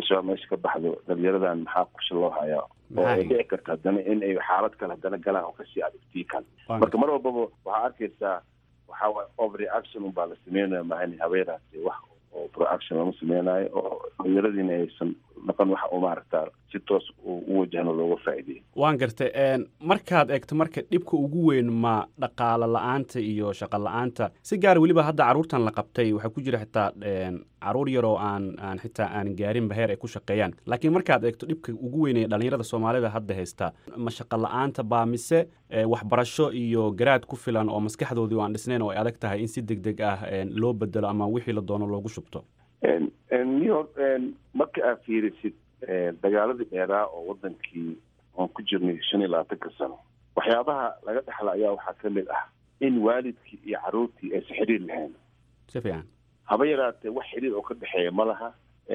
al-shabaab meesha ka baxdo dhalinyaradan maxaa qorshe loo hayaa oo ay dhici karta haddana in ay xaalad kale haddana galaan oo kasii adagtii kale marka mar walbaba waxaa arkaysaa waxaa waay overreaction unbaa la sameynaya maahan habeeraasi wax oo proaction lama sameynayo oo dhalinyaradiina aysan dhaqan waxa u maaragtaa si toos u wajahno looga faa'iideeyo waan gartay markaad eegto marka dhibka ugu weyn ma dhaqaalo la-aanta iyo shaqo la-aanta si gaara weliba hadda carruurtan la qabtay waxaa ku jira xitaa caruur yaroo aan aan xitaa aan gaarinba heer ay ku shaqeeyaan laakiin markaad eegto dhibka ugu weyn ee dhalinyarada soomaalida hadda haysta ma shaqo la-aanta baa mise waxbarasho iyo garaad ku filan oo maskaxdoodii aan dhisnayn oo ay adag tahay in si deg deg ah loo bedelo ama wixii la doono loogu shubto niyo marka aad fiirisid dagaaladii dheeraa oo wadankii oon ku jirnay shan iyo labaatanka sano waxyaabaha laga dhexla ayaa waxaa ka mid ah in waalidkii iyo carruurtii aysan xiriir lahayn si fiican haba yaraatee wax xiriir oo ka dhexeeya ma laha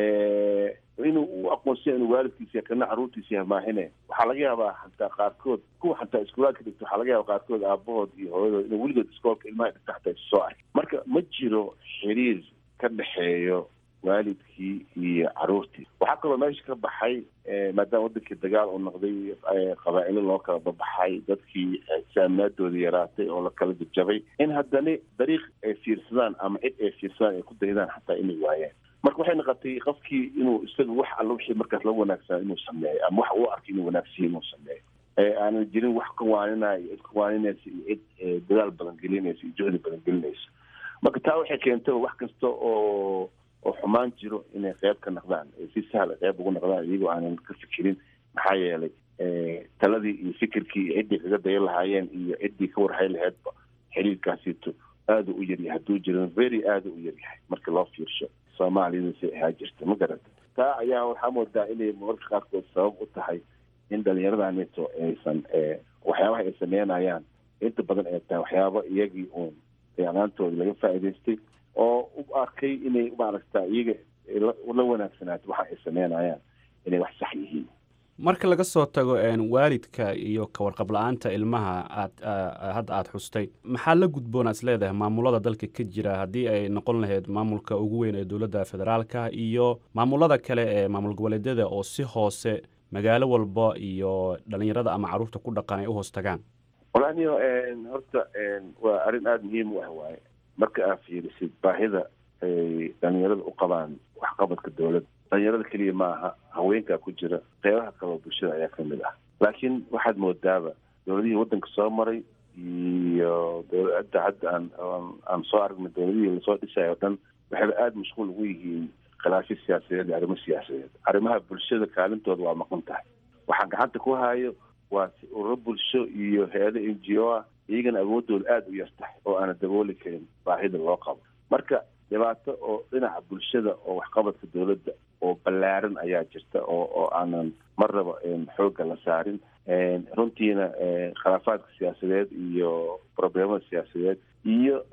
inuu u aqoonsiya inuu waalidkiisa kana carruurtiisa yahay maahine waxaa laga yaabaa xataa qaarkood kuwa xataa iskuulaadka dhigto waxaa laga yaaba qaarkood aabahood iyo hooyadood inuu weligood iskoolka ilmaha dhigta xataa isu soo ark marka ma jiro xiriir ka dhexeeyo waalidkii iyo carruurtii waxaa kaloo meesha ka baxay maadaama wadankii dagaal uu noqday qabaa'ilo loo kala babaxay dadkii saamaadooda yaraatay oo la kala jabjabay in haddana dariiq ay fiirsadaan ama cid ay fiirsadaan ay ku daydaan xataa inay waayaan marka waxay noqotay qofkii inuu isaga wax alla wixii markaas la wanaagsanaa inuu sameeyo ama wax uu arkay inuu wanaagsiya inuu sameeyo aanan jirin wax ka waaninaya iyo cid ka waaninaysa iyo cid dadaal badan gelinaysa iyo juhdi badan gelinaysa marka taa waxay keentay wax kasta oo oo xumaan jiro inay qeyb ka noqdaan si sahla qeyb ugu noqdaan iyagoo aanan ka fikirin maxaa yeelay taladii iyo fikirkii iyo ciddii kaga daya lahaayeen iyo ciddii ka warhay laheydba xiriirkaasito aada u yaryahay hadduu jirin very aada u yaryahay marka loo fiirsho soomaaliyada si ahaa jirta ma garata taa ayaa waxaa moodaa inay mararka qaarkood sabab u tahay in dhalinyaradaaneto aysan waxyaabaha ay sameynayaan inta badan ay tahay waxyaaba iyagii uun fiicnaantooda laga faa'iidaystay oo u arkay inay maaragta iyaga la wanaagsanaato waxa ay sameynayaan inay wax sax yihiin marka laga soo tago waalidka iyo kawarqab la-aanta ilmaha aad hadda aada xustay maxaa la gudboon aad is leedahay maamulada dalka ka jira haddii ay noqon lahayd maamulka ugu weyn ee dowladda federaalka iyo maamulada kale ee maamul goboleedyada oo si hoose magaalo walba iyo dhalinyarada ama carruurta ku dhaqan ay u hoos tagaan walaaniyo horta waa arrin aada muhiim u ah waaye marka aad fiirisid baahida ay dhalinyarada u qabaan waxqabadka dowladda dhalinyarada keliya maaha haweenkaa ku jira qeybaha kaleo bulshada ayaa ka mid ah laakiin waxaad moodaaba dowladihii waddanka soo maray iyo dowladda hadda aan aan soo aragnay dowladihii lasoo dhisayo o dhan waxayba aada mashquul ugu yihiin khilaafyo siyaasadeed iyo arrimo siyaasadeed arrimaha bulshada kaalintooda waa maqan tahay waxaa gacanta ku hayo waa ururo bulsho iyo hay-ado n g o ah iyagana awoodooda aada u yar tahay oo aana dabooli karin baahida loo qabo marka dhibaato oo dhinaca bulshada oo waxqabadka dowladda oo ballaaran ayaa jirta oo oo aanan marnaba xoogga la saarin runtiina khilaafaadka siyaasadeed iyo problemada siyaasadeed iyo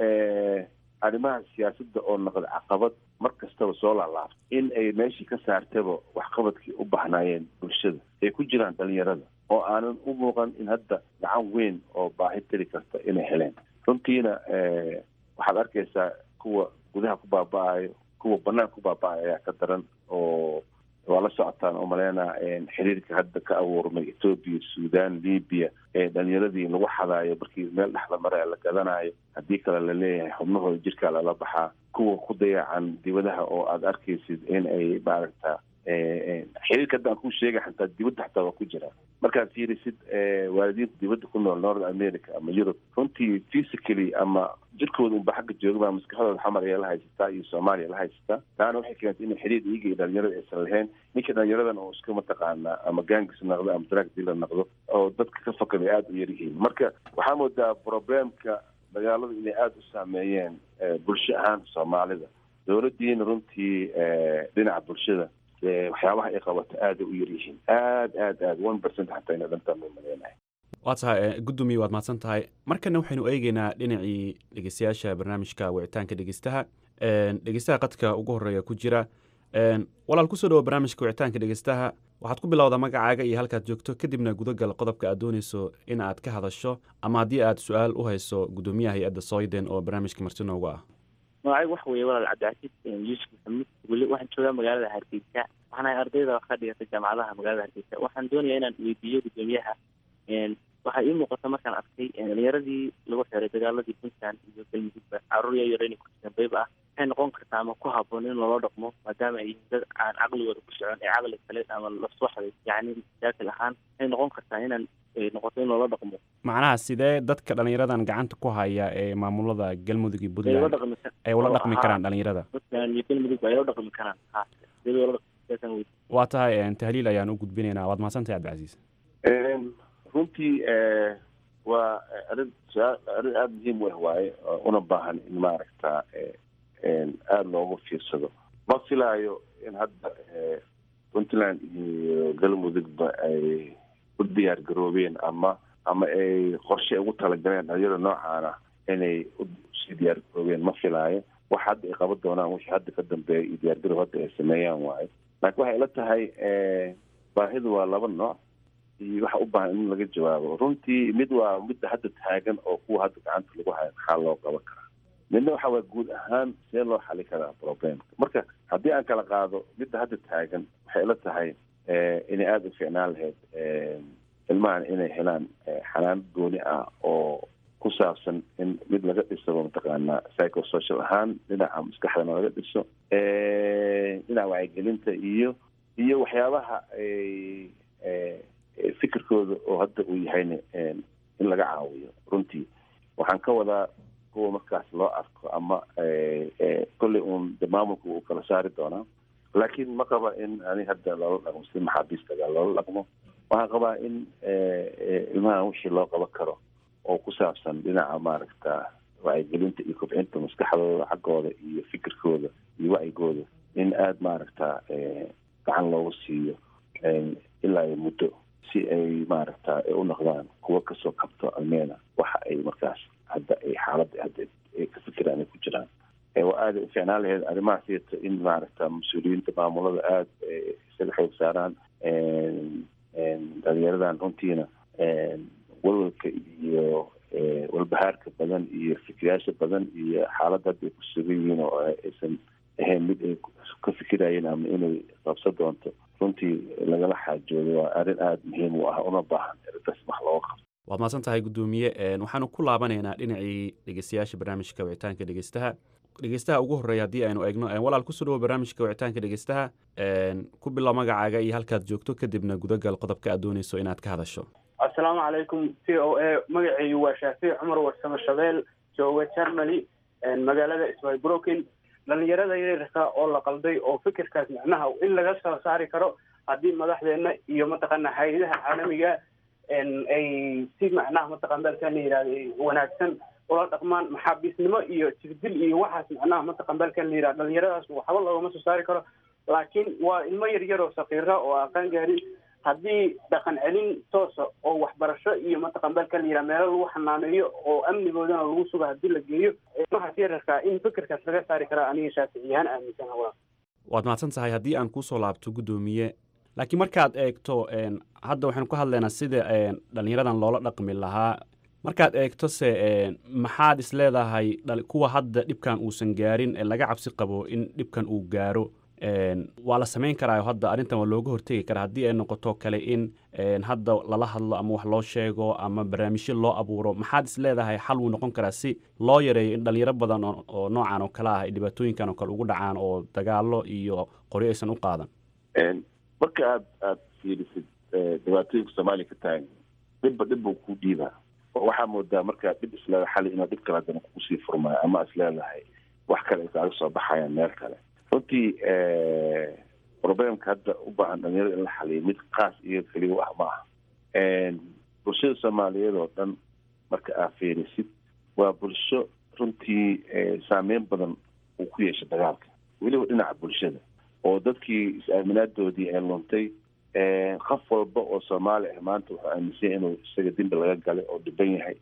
arrimaha siyaasadda oo noqda caqabad mar kastaba soo laalaabto in ay meeshii ka saartaba waxqabadkii u bahnaayeen bulshada ay ku jiraan dhalinyarada oo aanan u muuqan in hadda gacan weyn oo baahi tiri karta inay heleen runtiina waxaad arkaysaa kuwa gudaha ku baaba-ayo kuwa banaanka ku baaba-ayo ayaa ka daran oo waa la socotaan oo maleynaa xiriirka hadda ka abuurmay etoobiya sudan libiya ee dhalinyaradii lagu xadaayo markii meel dhexda maraya la gadanayo haddii kale la leeyahay xubnahooda jirkaa lala baxaa kuwa ku dayacan dibadaha oo aada arkaysid in ay maaragta xiriirka hadda aan ku sheegay xataa dibadda xataa waa ku jiraa markaad fiirisid waalidiinta dibadda ku nool north america ama yurub runtii physically ama jirkooda unba xagga joogaba maskaxdooda xamar ayaa la haysataa iyo soomaaliya la haysataa taana waxay keentay in xiriir iyaga iyo dhalinyarada aysan lahayn ninka dhalinyaradan oo iska mataqaanaa ama gangis noqdo ama drag dealer noqdo oo dadka ka fakada aada u yaryihiin marka waxaa moodaa problemka dagaalada inay aada u saameeyeen bulsho ahaan soomaalida dowladdiina runtii dhinaca bulshada waxyaabaha ay qabato aada u yaryihiin aad aad aad one percent xataa ina dhantaan ma maleynahay waa tahay gudoomiye waad mahadsan tahay markana waxaynu eegeynaa dhinacii dhegeystayaasha barnaamijka wicitaanka dhegeystaha dhegeystaha qadka ugu horeeya ku jira walaal kusoo dhawo barnaamijka wicitaanka dhegeystaha waxaad ku bilowdaa magacaaga iyo halkaad joogto kadibna gudagal qodobka aad dooneyso in aad ka hadasho ama haddii aad su-aal u hayso gudoomiyaha hay-adda soyden oo barnaamijka marti noogu ah magacaygu waxa weeye walaal cabdicasiis yuusuf maxamuud weli waxaan joogaa magaalada hargeysa waxaan ahay ardayda wax ka dhigata jaamacadaha magaalada hargeysa waxaan doonayaa inaan weydiiyo gudoomiyaha waxaa ii muuqata markaan arkay dhalinyaradii lagu xiray dagaaladii puntland iyo galmudugba caruur yaryar inay ku jiraan bayb ah waxay noqon kartaa ama ku haboon in loola dhaqmo maadaama ay yihiin dad aan caqligooda ku socon ee caqli kale ama laswaxday yacni jaakil ahaan waxay noqon kartaa inaan noqoto in loola dhaqmo macnaha sidee dadka dhallinyaradan gacanta ku haya ee maamulada galmudug iyo ay ula puntland dhaqmi ay ula dhaqmi karaan dhalinyarada puntland iyo galmudug ay ula dhaqmi karaan ha sidee loola dhaqmi waa tahay een, tahliil ayaan u gudbinaynaa waad mahadsantahay cabdicasiis runtii waa arrin su-aal arrin aada muhiim u ah waaye oo una baahan in maaragta aada loogu fiirsado ma filaayo in hadda puntland iyo galmudugba ay u diyaar garoobeen ama ama ay qorshe ugu talagaleen dhalinyarada noocaana inay usii diyaar garoobeen ma filaayo wax hadda ay qaban doonaan wixii hadda ka dambeeya iyo diyaargarow hadda ay sameeyaan waayo laakiin waxay ila tahay baahidu waa laba nooc iyo waxa u baahan in laga jawaabo runtii mid waa midda hadda taagan oo kuwa hadda gacanta lagu hayo maxaa loo qaban karaa midna waxa waa guud ahaan see loo xali karaa problemka marka haddii aan kala qaado midda hadda taagan waxay ila tahay inay aada u fiicnaan lahayd ilmahan inay helaan xanaano gooni ah oo ku saabsan in mid laga dhisaba mataqaanaa psychosocial ahaan dhinaca maskaxdana laga dhiso dhinaca wacyigelinta iyo iyo waxyaabaha fikirkooda oo hadda uu yahayna in laga caawiyo runtii waxaan ka wadaa kuwa markaas loo arko ama kolley uun de maamulka uu kala saari doonaa laakiin ma qaba in ani hadda loola dhaqmo si maxaabiistaga loola dhaqmo waxaan qabaa in ilmahan wixii loo qaban karo oo ku saabsan dhinaca maaragta wacyigelinta iyo kobcinta maskaxdooda xaggooda iyo fikirkooda iyo wacyigooda in aada maaragta gacan loogu siiyo ilaa iyo muddo si ay maaragta ay u noqdaan kuwa kasoo kabto almeena waxa ay markaas hadda ay xaaladda hadda ay ka fikiraan ay ku jiraan waa aada u fiicnaan lahayd arrimahaas yeeto in maaragta mas-uuliyiinta maamulada aada isaga xoog saaraan dhalinyaradan runtiina walwalka iyo walbahaarka badan iyo fikirayaasha badan iyo xaaladda hadda ay ku sugan yihiin oo aysan ahayn mid ay ka fikirayeen ama inay qabsan doonto runtii lagala xaajoodo waa arrin aada muhiim u ah una baahan arrintaas wax looga qabto waad mahadsan tahay guddoomiye waxaanu ku laabanaynaa dhinacii dhegeystayaasha barnaamijka wicitaanka dhegeystaha dhegeystaha ugu horreeya haddii aynu eegno walaal kusoo dhawo barnaamijka wicitaanka dhegeystaha ku bilow magacaaga iyo halkaad joogto kadibna gudagal qodobka aad dooneyso inaad ka hadasho asalaamu calaykum c o a magacaygu waa shaafiic cumar warsamo shabeel jooga germany magaalada sbybroken dhalinyarada yaryarka oo la qalday oo fikirkaas macnaha in laga soo saari karo haddii madaxdeena iyo mataqaana hay-adaha caalamiga ay si macnaha mataqan balkan la yihahdo wanaagsan ula dhaqmaan maxaabiisnimo iyo jirdil iyo waxaas macnaha mataqan balkan la yihahdo dhalinyaradaas waxba loogama soo saari karo laakiin waa ilmo yaryar oo sakiira oo aqaan gaarin haddii dhaqan celin toosa oo waxbarasho iyo mataqan balkan la yihahdo meelo lagu xanaaneeyo oo amnigoodana lagu sugo haddii la geeyo ilmahaas yararkaa in fikirkaas laga saari karaa aniga shaaficiyahaan aaminsana waa waad mahadsan tahay haddii aan kusoo laabto guddoomiye laakiin markaad eegto hadda waxaynu ka hadlaynaa sida dhalinyaradan loola dhaqmi lahaa markaad eegto se maxaad is leedahay kuwa hadda dhibkan uusan gaarin ee laga cabsi qabo in dhibkan uu gaaro waa la samayn karaayo hadda arrintan waa looga hortegi karaa haddii ay noqoto kale in hadda lala hadlo ama wax loo sheego ama barnaamijyo loo abuuro maxaad is leedahay xal wuu noqon karaa si loo yareeyo in dhalinyaro badan oo noocan oo kale ah ay dhibaatooyinkan oo kale ugu dhacaan oo dagaalo iyo qoryo aysan u qaadan marka aad aada fiirisid dhibaatooyinka soomaaliya ka tahay dhibba dhib buu ku dhiibaa oo waxaa moodaa markaa dhib isleedahay xali inaa dhib kale haddana kusii furmaayo ama isleedahay wax kale ay kaaga soo baxayaan meel kale runtii problemka hadda u baahan dhalinyarada in la xaliyo mid kaas iyo keliya wax ma aha bulshada soomaaliyeed oo dhan marka aad fiirisid waa bulsho runtii saameyn badan uu ku yeeshay dagaalka weliba dhinaca bulshada oo dadkii is-aaminaadoodii ee luntay qof walba oo soomaali ah maanta wuxuu aaminsan inuu isaga dembi laga galay oo dhiban yahay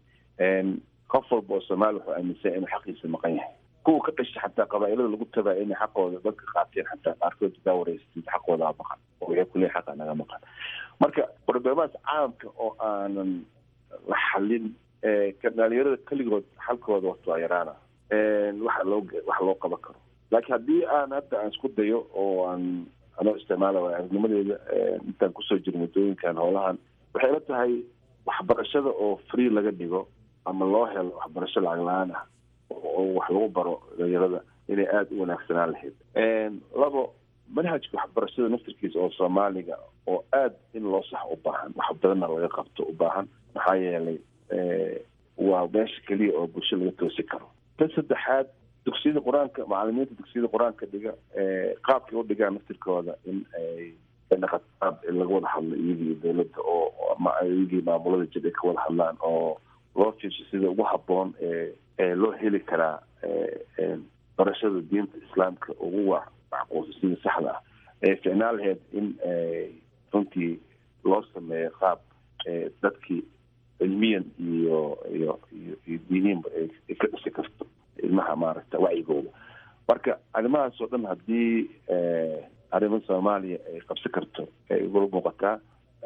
qof walba oo soomaali wuxuu aaminsan inuu xaqiisa maqan yahay kuwa ka dhashay xataa qabaa'ilada lagu tabaa inay xaqooda dadka qaateen xataa qaarkood daa wareysatid xaqoodaa maqan oo waxay kuleeyahay xaqa naga maqan marka problemaas caamka oo aanan la xalin dhalinyarada keligood xalkooda wato waa yaraana waxa loo wax loo qaban karo laakiin haddii aan hadda aan isku dayo oo aan anoo isticmaala waay aragnimadeeda intaan kusoo jirin waddooyinkan howlahan waxay la tahay waxbarashada oo free laga dhigo ama loo helo waxbarasho lacag la-aan ah oo wax lagu baro dhalinyarada inay aada u wanaagsanaan lahayd labo manhajka waxbarashada naftirkiisa oo soomaaliga oo aada in loo sax u baahan wax badanna laga qabto u baahan maxaa yeelay waa meesha keliya oo bulsho laga toosi karo tan saddexaad dugsiyada qur-aanka macalimiinta dugsiyada qur-aanka dhiga qaabkay u dhigaan naftirkooda in ay naqataab laga wada hadlo iyagii dowladda oo ama iyagii maamulada jir ay ka wada hadlaan oo loo fiirsho sida ugu habboon ee loo heli karaa barashada diinta islaamka ugu wa macquulsa sida saxda ah ee ficnaan lahayd in runtii loo sameeyo qaab dadkii cilmiyan iyo iyo iyo iyo diiniinba ay ka dhisi karto ilmaha maaragta wacyigooda marka arrimahaas oo dhan haddii arrimo soomaaliya ay qabsi karto ay ugula muuqataa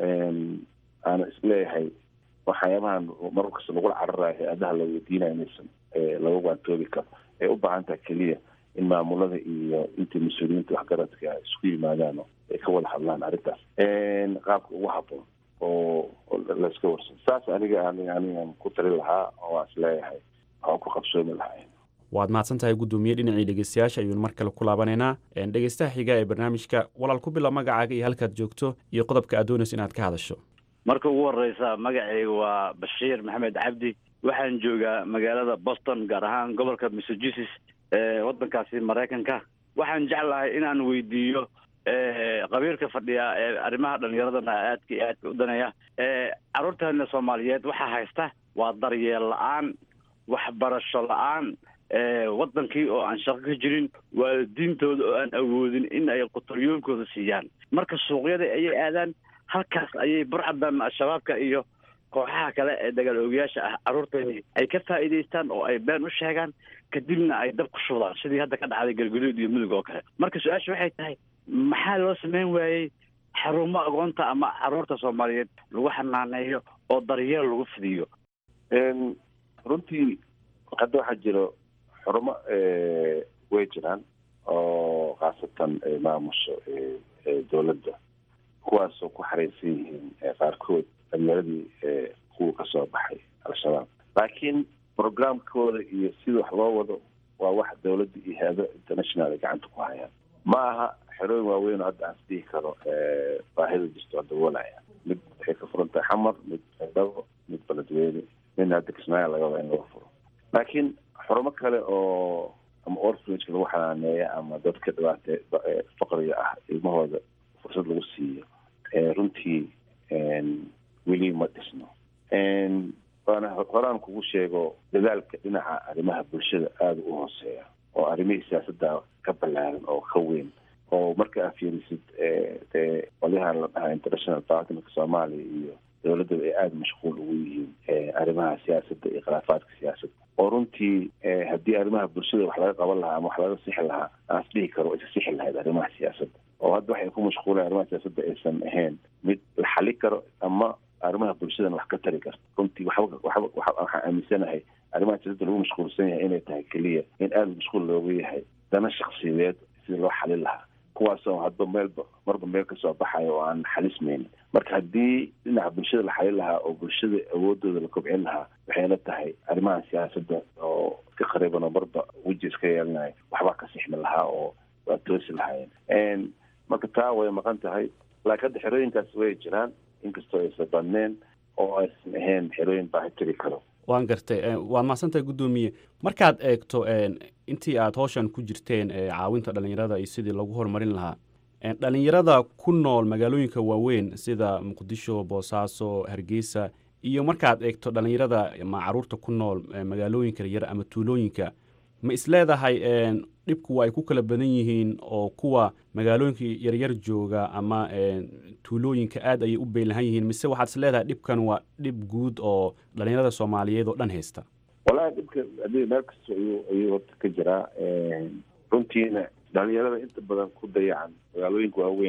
aana isleeyahay waxyaabahan mar kasta lagula cararayo hay-adaha la weydiinayo inaysan laga waantoobi karo ay u baahan tahay keliya in maamulada iyo intii mas-uuliyiinta waxgaradka isku yimaadaan oo ay ka wada hadlaan arrintaas qaabka ugu habboon oo layska warsan saas aniga anigan ku tali lahaa oo aan isleeyahay waxaan ku qabsoomi lahaa waad mahadsan tahay guddoomiye dhinacii dhegeystayaasha ayuunu mar kale ku laabanaynaa dhegeystaha xiga ee barnaamijka walaal ku bila magacaaga iyo halkaad joogto iyo qodobka aad doonayso inaad ka hadasho marka ugu horeysa magacayga waa bashiir maxamed cabdi waxaan joogaa magaalada boston gaar ahaan gobolka massachusetts ee waddankaasi maraykanka waxaan jeclahay inaan weydiiyo qabiilka fadhiya ee arrimaha dhallinyaradana aadka iyo aadka u danaya carruurteena soomaaliyeed waxaa haysta waa daryeel la-aan waxbarasho la-aan waddankii oo aan shaqo ka jirin waalidiintooda oo aan awoodin in ay qutaryoomkooda siiyaan marka suuqyada ayay aadaan halkaas ayay burcadan al-shabaabka iyo kooxaha kale ee dagaal oogayaasha ah carruurteedii ay ka faa'iidaystaan oo ay been u sheegaan kadibna ay dab ku shubdaan sidii hadda ka dhacday galguduud iyo mudug oo kale marka su-aasha waxay tahay maxaa loo samayn waayey xarumo agoonta ama carruurta soomaaliyeed lagu xanaaneeyo oo daryeel lagu fidiyo runtii hadda waxaa jiro xurumo way jiraan oo khaasatan maamusho dowladda kuwaasoo ku xareysan yihiin qaarkood dhalinyaradii kuwa kasoo baxay al-shabaab laakiin programkooda iyo sida wax loo wado waa wax dowladda iyo hay-ado international ay gacanta ku hayaan ma aha xerooyin waaweyn oo hadda aan isdhihi karo baahida jirto oo daboolaya mid waxay ka furan tahay xamar mid dabo mid beledweyne midna hadda kismaayo laga wada in laga furo laakiin xurumo kale oo ama orphanageka lagu xanaaneeya ama dadka dhibaate faqriga ah ilmahooda fursad lagu siiyo runtii weli ma dhisno waana horaan kugu sheego dadaalka dhinaca arrimaha bulshada aada u hooseeya oo arrimihii siyaasadda ka ballaaran oo ka weyn oo marka aad fiirisid dee qolyahan la dhahaa international partnerka soomaaliya iyo dowladdaba ay aada mashquul ugu yihiin arrimaha siyaasadda iyo khilaafaadka siyaasadda oo runtii haddii arrimaha bulshada wax laga qaban lahaa ama wax laga sixi lahaa aan isdhihi karo isa sixi lahayd arrimaha siyaasadda oo hadda waxay ku mashquuleen arrimaha siyaasadda aysan ahayn mid la xali karo ama arrimaha bulshadana wax ka tari karto runtii waxba waxba waxaan aaminsanahay arrimaha siyaasadda lagu mashquulsan yahay inay tahay keliya in aada mashquul looga yahay dana shaksiyadeed sidii loo xalin lahaa kuwaasoo hadba meelba marba meel kasoo baxayo oo aan xalismaynin marka haddii dhinaca bulshada la xalin lahaa oo bulshada awoodooda la kobcin lahaa waxay la tahay arrimaha siyaasadda oo iska qariiban oo marba weji iska yeelanayo waxbaa ka sixmi lahaa oo waa toosi lahaayeen marka taa way maqan tahay laakiin hadda xerooyinkaas way jiraan inkastoo aysan badneen oo aysan ahayn xerooyin baahi tiri karo waan gartay waad mahadsantahay guddoomiye markaad eegto intii aad howshan ku jirteen caawinta dhallinyarada iyo sidii lagu horumarin lahaa dhallinyarada ku nool magaalooyinka waaweyn sida muqdisho boosaaso hargeysa iyo markaad eegto dhallinyarada ma caruurta ku nool magaalooyinka yaryar ama tuulooyinka ma isleedahay dhibku ay ku kala badan yihiin oo kuwa magaalooyinka yaryar jooga ama tuulooyinka aad ayay u beelahan yihiin mise waxaad isleedahay dhibkan waa dhib guud oo dhallinyarada soomaaliyeed oo dhan haysta walahi dhibka hadii meel kasta ayuu ayuu horta ka jiraa runtiina dhalinyarada inta badan ku dayacan magaalooyinka waaweyn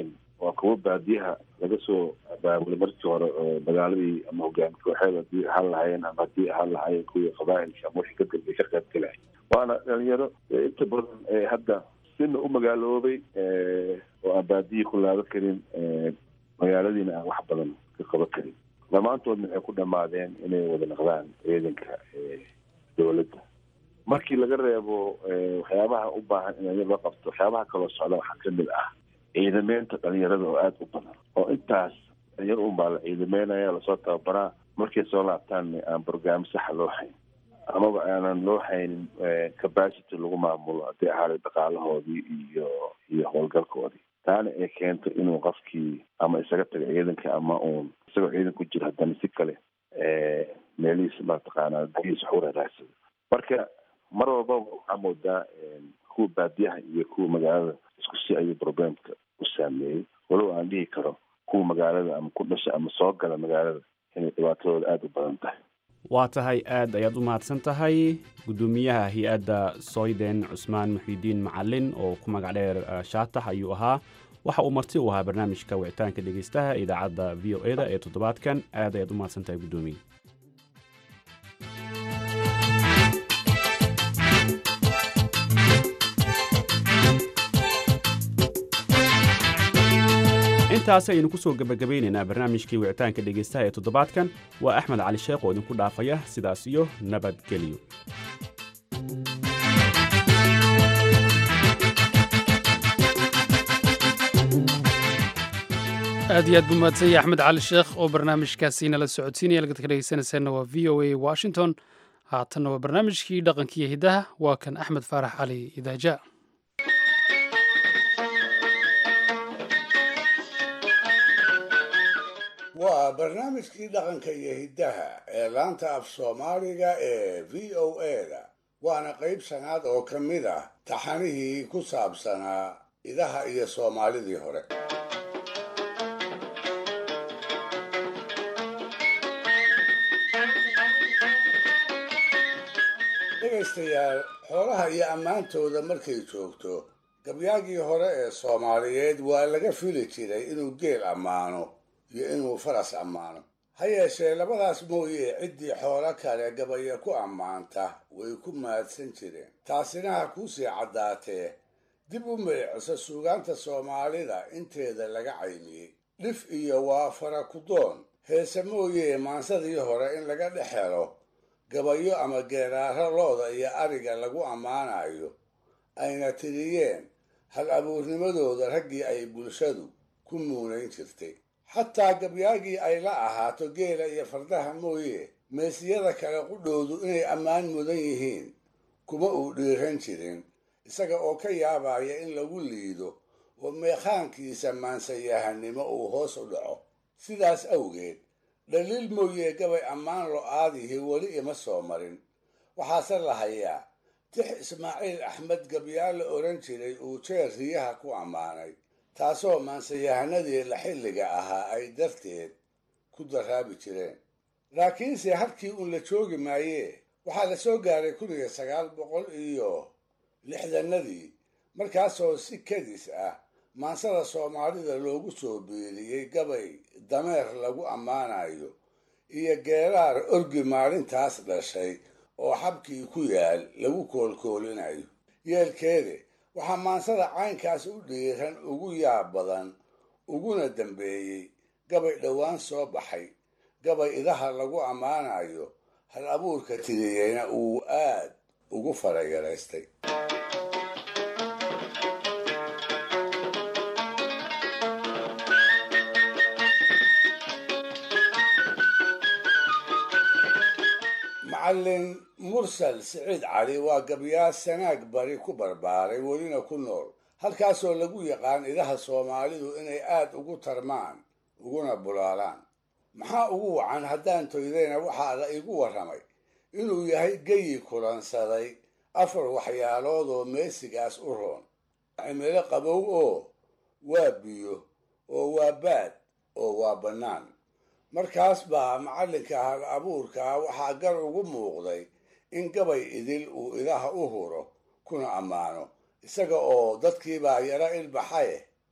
waa kuwo baadiyaha laga soo abaabulay markii hore oo dagaaladii ama hogaami kooxeed haddii ahaan lahaayeen ama haddii ahaan lahaayeen kuwii qabaa'ilka ama wixii ka dambeeyay ka qayb galay waana dhalinyaro inta badan hadda sina u magaaloobay oo aan baadiyi ku laaban karin magaaladiina aan wax badan ka qaban karin dhammaantoodna waxay ku dhammaadeen inay wada naqdaan ciidanka dowladda markii laga reebo waxyaabaha u baahan in la qabto waxyaabaha kaloo socda waxaa kamid ah ciidameynta dhalinyarada oo aada u badan oo intaas dhalinyaro un baa la ciidameynaya lasoo tababaraa markay soo laabtaanna aan brograam saxa loo hayn amaba aanan loo haynin capacity lagu maamulo haddii ahaaday dhaqaalahoodii iyo iyo howlgalkoodii taana ay keento inuu qofkii ama isaga tago ciidanka ama uun isagoo ciidan ku jiro haddana si kale meelihiisa mataqaanaa dahiisa wax u raraadsado marka mar walbaba waxaa moodaa kuwa baadiyaha iyo kuwa magaalada isku si ayuu problemka u saameeyey walow aan dhihi karo kuwa magaalada ama ku dhasha ama soo gala magaalada inay dhibaatadooda aada u badan tahay waa tahay aad ayaad u mahadsan tahay guddoomiyaha hay-adda soyden cusmaan muxiidiin macalin oo ku magac dheer shaatax ayuu ahaa waxa uu marti u ahaa barnaamijka wicitaanka dhegeystaha idaacadda v o e da ee toddobaadkan aad ayaad u mahadsan tahay guddoomiye intaas ayaynu ku soo gebagabaynaynaa barnaamijkii wicitaanka dhegaystaha ee toddobaadkan waa axmed cali sheekh oo idinku dhaafaya sidaas iyo nabadgelyo aad iyo aad buu mahadsanyay axmed cali sheekh oo barnaamijkaasi nala socodsiinaya lagad ka dhegeysanaysaana waa v o a washington haatanna waa barnaamijkii dhaqankiiyo hiddaha waa kan axmed faarax cali idaaja waa barnaamijkii dhaqanka iyo hiddaha ee laanta af soomaaliga ee v o a-da waana qayb shanaad oo ka mid ah taxanihii ku saabsanaa idaha iyo soomaalidii hore dhegaystayaal xoolaha iyo ammaantooda markay joogto gabyaagii hore ee soomaaliyeed waa laga fili jiray inuu geel ammaano iyo inuu faras ammaano ha yeeshee labadaas mooye ciddii xoolo kale gabaya ku ammaanta way ku mahadsan jireen taasina ha kuusii caddaatee dib u meeciso suugaanta soomaalida inteeda laga caymiyey dhif iyo waa fara kudoon heese mooye maansadii hore in laga dhex helo gabayo ama geeraaro looda iyo ariga lagu ammaanayo ayna tiriyeen hal abuurnimadooda raggii ay bulshadu ku muunayn jirtay xataa gabyaagii ay la ahaato geela iyo fardaha mooye meesiyada kale qudhoodu inay ammaan mudan yihiin kuma uu dhiiran jirin isaga oo ka yaabaya in lagu liido oo meekhaankiisa maansayahanimo uu hoos u dhaco sidaas awgeed dhaliil mooye gabay ammaan lo-aadihii weli ima soo marin waxaase la hayaa tix ismaaciil axmed gabyaal la odhan jiray uu jeer riyaha ku ammaanay taasoo maansayahanadii la xilliga ahaa ay darteed ku daraabi jireen laakiinse halkii uun la joogi maayee waxaa la soo gaaray kun iyo sagaal boqol iyo lixdanadii markaasoo si kadis ah maansada soomaalida loogu soo biiriyey gabay dameer lagu ammaanayo iyo geeraar orgi maalintaas dhashay oo xabkii ku yaal lagu koolkoolinayo yeelkeede waxaa maansada caynkaas u dhiiran ugu yaab badan uguna dambeeyey gabay dhowaan soo baxay gabay idaha lagu ammaanayo hal abuurka tiriyeyna uu aad ugu farayaraystay macallin mursal siciid cali waa gabyaa sanaag bari ku barbaaray welina ku nool halkaasoo lagu yaqaan idaha soomaalidu inay aad ugu tarmaan uguna bulaalaan maxaa ugu wacan haddaan toydayna waxaa la igu warramay inuu yahay geyi kulansaday afar waxyaalood oo meesigaas u roon cimilo qabow oo waa biyo oo waa baad oo waa bannaan markaas baa macallinka hal abuurkaa waxaa gar ugu muuqday in gabay idil uu idaha u huro kuna ammaano isaga oo dadkiibaa yaro ilbaxaye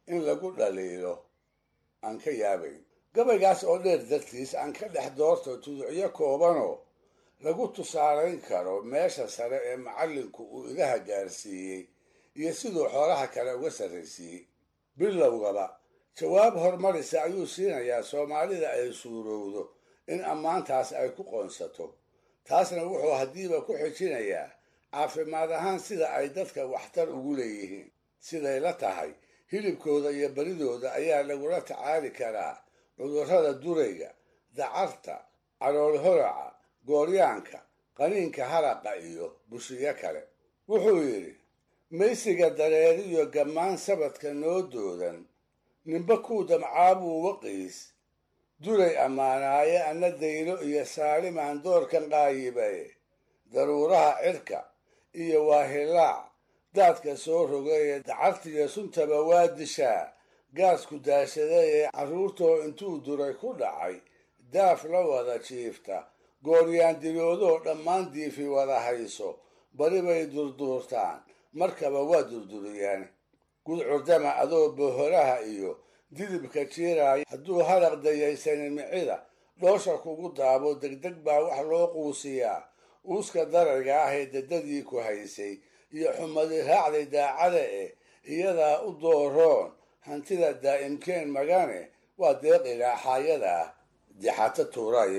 in lagu dhaliilo aan ka yaabayn gabaygaas oo dheer dartiis aan ka dhex doorto tuducyo koobanoo lagu tusaalayn karo meesha sare ee macallinku uu idaha gaarsiiyey iyo siduu xoolaha kale uga sarraysiiyey bilowgaba jawaab hormarisa ayuu siinayaa soomaalida ay suurowdo in ammaantaas ay ku qoonsato taasna wuxuu haddiiba ku xijinayaa caafimaad ahaan sida ay dadka waxtar ugu leeyihiin siday la tahay hilibkooda iyo baridooda ayaa lagula tacaali karaa cudurrada durayga dacarta calool horaca gooryaanka qaniinka haraqa iyo bushiyo kale wuxuu yidhi maysiga dareeriyo gammaan sabadka noo doodan ninba kuu damcaabuu waqiis duray ammaanaaye anna daylo iyo saalimaan doorkan qaayibaye daruuraha cirka iyo waahilaac daadka soo rogaye dacartiyo suntaba waa dishaa gaasku daashadaye carruurtoo intuu duray ku dhacay daaf la wada jiifta gooryaan diloodoo dhammaan diifi wada hayso bari bay durduurtaan markaba waa durduriyaan gudcurdama adoo bohoraha iyo didibka jiiraaya hadduu haraq dayaysanin micida dhoosha kugu daabo degdeg baa wax loo quusiyaa uuska darayga ah ee dadadii ku haysay iyo xumadi raacday daacada eh iyadaa u dooroon hantida daa'imkeen magane waa deeq ilaaxaayada ah dixato tuurayib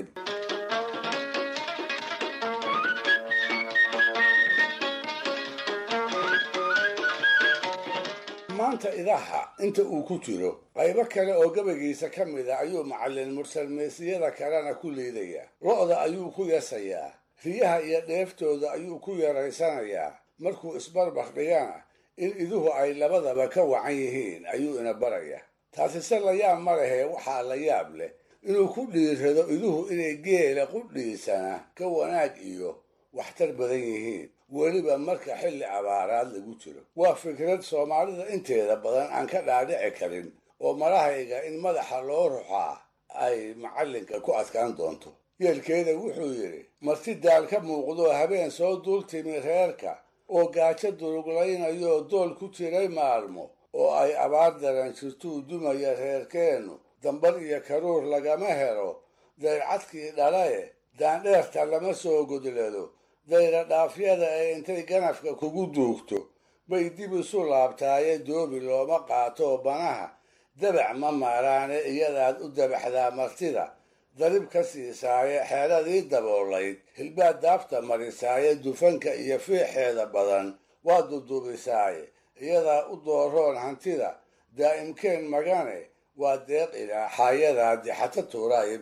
maanta idaha inta uu ku jiro qaybo kale oo gabaygiisa ka mid a ayuu macallin mursalmeysiyada kalena ku liidayaa lo-da ayuu ku yasayaa riyaha iyo dheeftooda ayuu ku yaraysanayaa markuu isbarbar dhigana in iduhu ay labadaba ka wacan yihiin ayuu ina barayaa taasise la yaab ma lehee waxaa la yaab leh inuu ku dhiirrado iduhu inay geela qudhiisana ka wanaag iyo waxtar badan yihiin weliba marka xilli abaaraad lagu jiro waa fikrad soomaalida inteeda badan aan ka dhaadhici karin oo marahayga in madaxa loo ruxaa ay macallinka ku adkaan doonto yeelkeeda wuxuu yidhi marti daal ka muuqdoo habeen soo duul timi reerka oo gaajo duruglaynayoo dool ku jiray maalmo oo ay abaar daran jirtuu dumaya reerkeennu dambar iyo karuur lagama helo dayrcadkii dhalae daandheerta lama soo godlado dayra dhaafyada ee intay ganafka kugu duugto bay dib isu laabtaaye doobi looma qaato banaha dabac ma maaraane iyadaad u dabaxdaa martida darib ka siisaaye xeeradii daboolayd hilbaad daafta marisaaye dufanka iyo fiixeeda badan waa dudubisaaye iyadaa u dooroon hantida daa'imkeen magane waa deeq ilaaxaayadaa dixato tuuraayib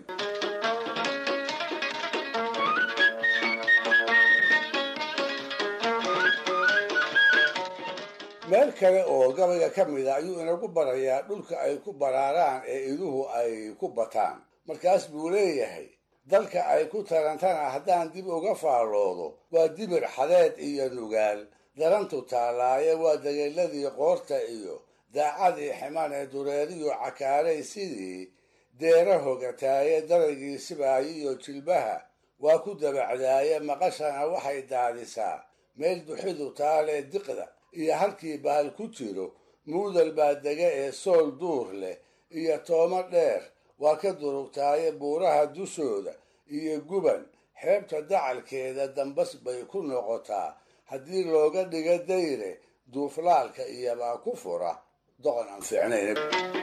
meel kale oo gabayga ka mid a ayuu inagu barayaa dhulka ay ku baraaraan ee iduhu ay ku bataan markaas buu leeyahay dalka ay ku tarantana haddaan dib uga faalloodo waa dibir xadeed iyo nugaal darantu taallaaye waa dageeladii qoorta iyo daacadii ximan ee dureeriyo cakaalay sidii deera hogataaye daraygii sibaayo iyo jilbaha waa ku dabacdaaye maqashana waxay daadisaa meel duxidu taalee diqda iyo halkii bahal ku jiro muudal baa dega ee sool duur leh iyo toomo dheer waa ka durugtaaye buuraha dushooda iyo guban xeebta dacalkeeda dambas bay ku noqotaa haddii looga dhigo dayre duuflaalka iyobaa ku fura doqon aan fiicnayn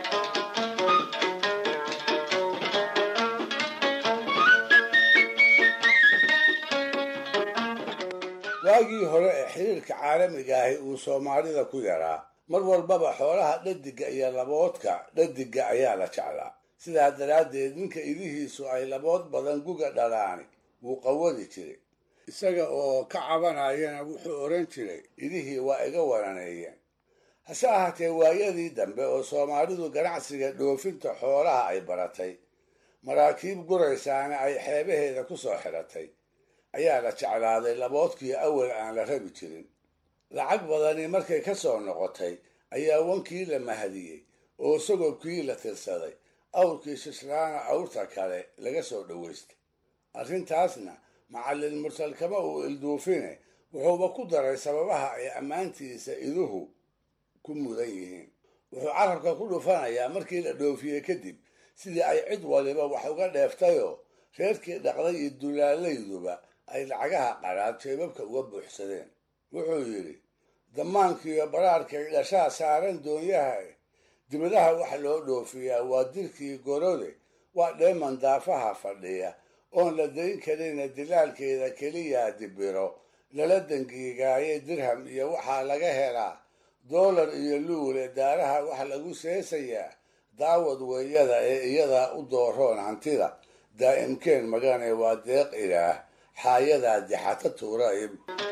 waagii hore ee xiriirka caalamiga ahi uu soomaalida ku yaraa mar walbaba xoolaha dhadiga iyo laboodka dhadiga ayaa la jeclaa sidaa daraaddeed ninka idihiisu ay labood badan guga dhalaani wuu qawadi jiray isaga oo ka cabanayana wuxuu odhan jiray idihii waa iga wananeeyeen hase ahaatee waayadii dambe oo soomaalidu ganacsiga dhoofinta xoolaha ay baratay maraakiib guraysaana ay xeebaheeda ku soo xidhatay ayaa la jeclaaday laboodkii awal aan la rabi jirin lacag badani markay ka soo noqotay ayaa wankii la mahadiyey oo sagobkii la tirsaday awrkii shislaana awrta kale laga soo dhowaystay arrintaasna macallin mursalkama uu ilduufine wuxuuba ku daray sababaha ay ammaantiisa iduhu ku mudan yihiin wuxuu carabka ku dhufanayaa markii la dhoofiyey kadib sidii ay cid waliba wax uga dheeftayoo reerkii dhaqday iyo dulaalayduba ay lacagaha qaraad jeebabka uga buuxsadeen wuxuu yidhi damaankiiyo baraarkay dhashaa saaran doonyaha dibadaha wax loo dhoofiyaa waa dirkii gorode waa dheeman daafaha fadhiya oon la dayn karina dilaalkeeda keliyaa dibiro lala dangiigaaye dirham iyo waxaa laga helaa doolar iyo luule daaraha wax lagu seesayaa daawad weeyada ee iyadaa u dooroon hantida daa'imkeen magane waa deeq ilaah xaayadaa dixata tuuraib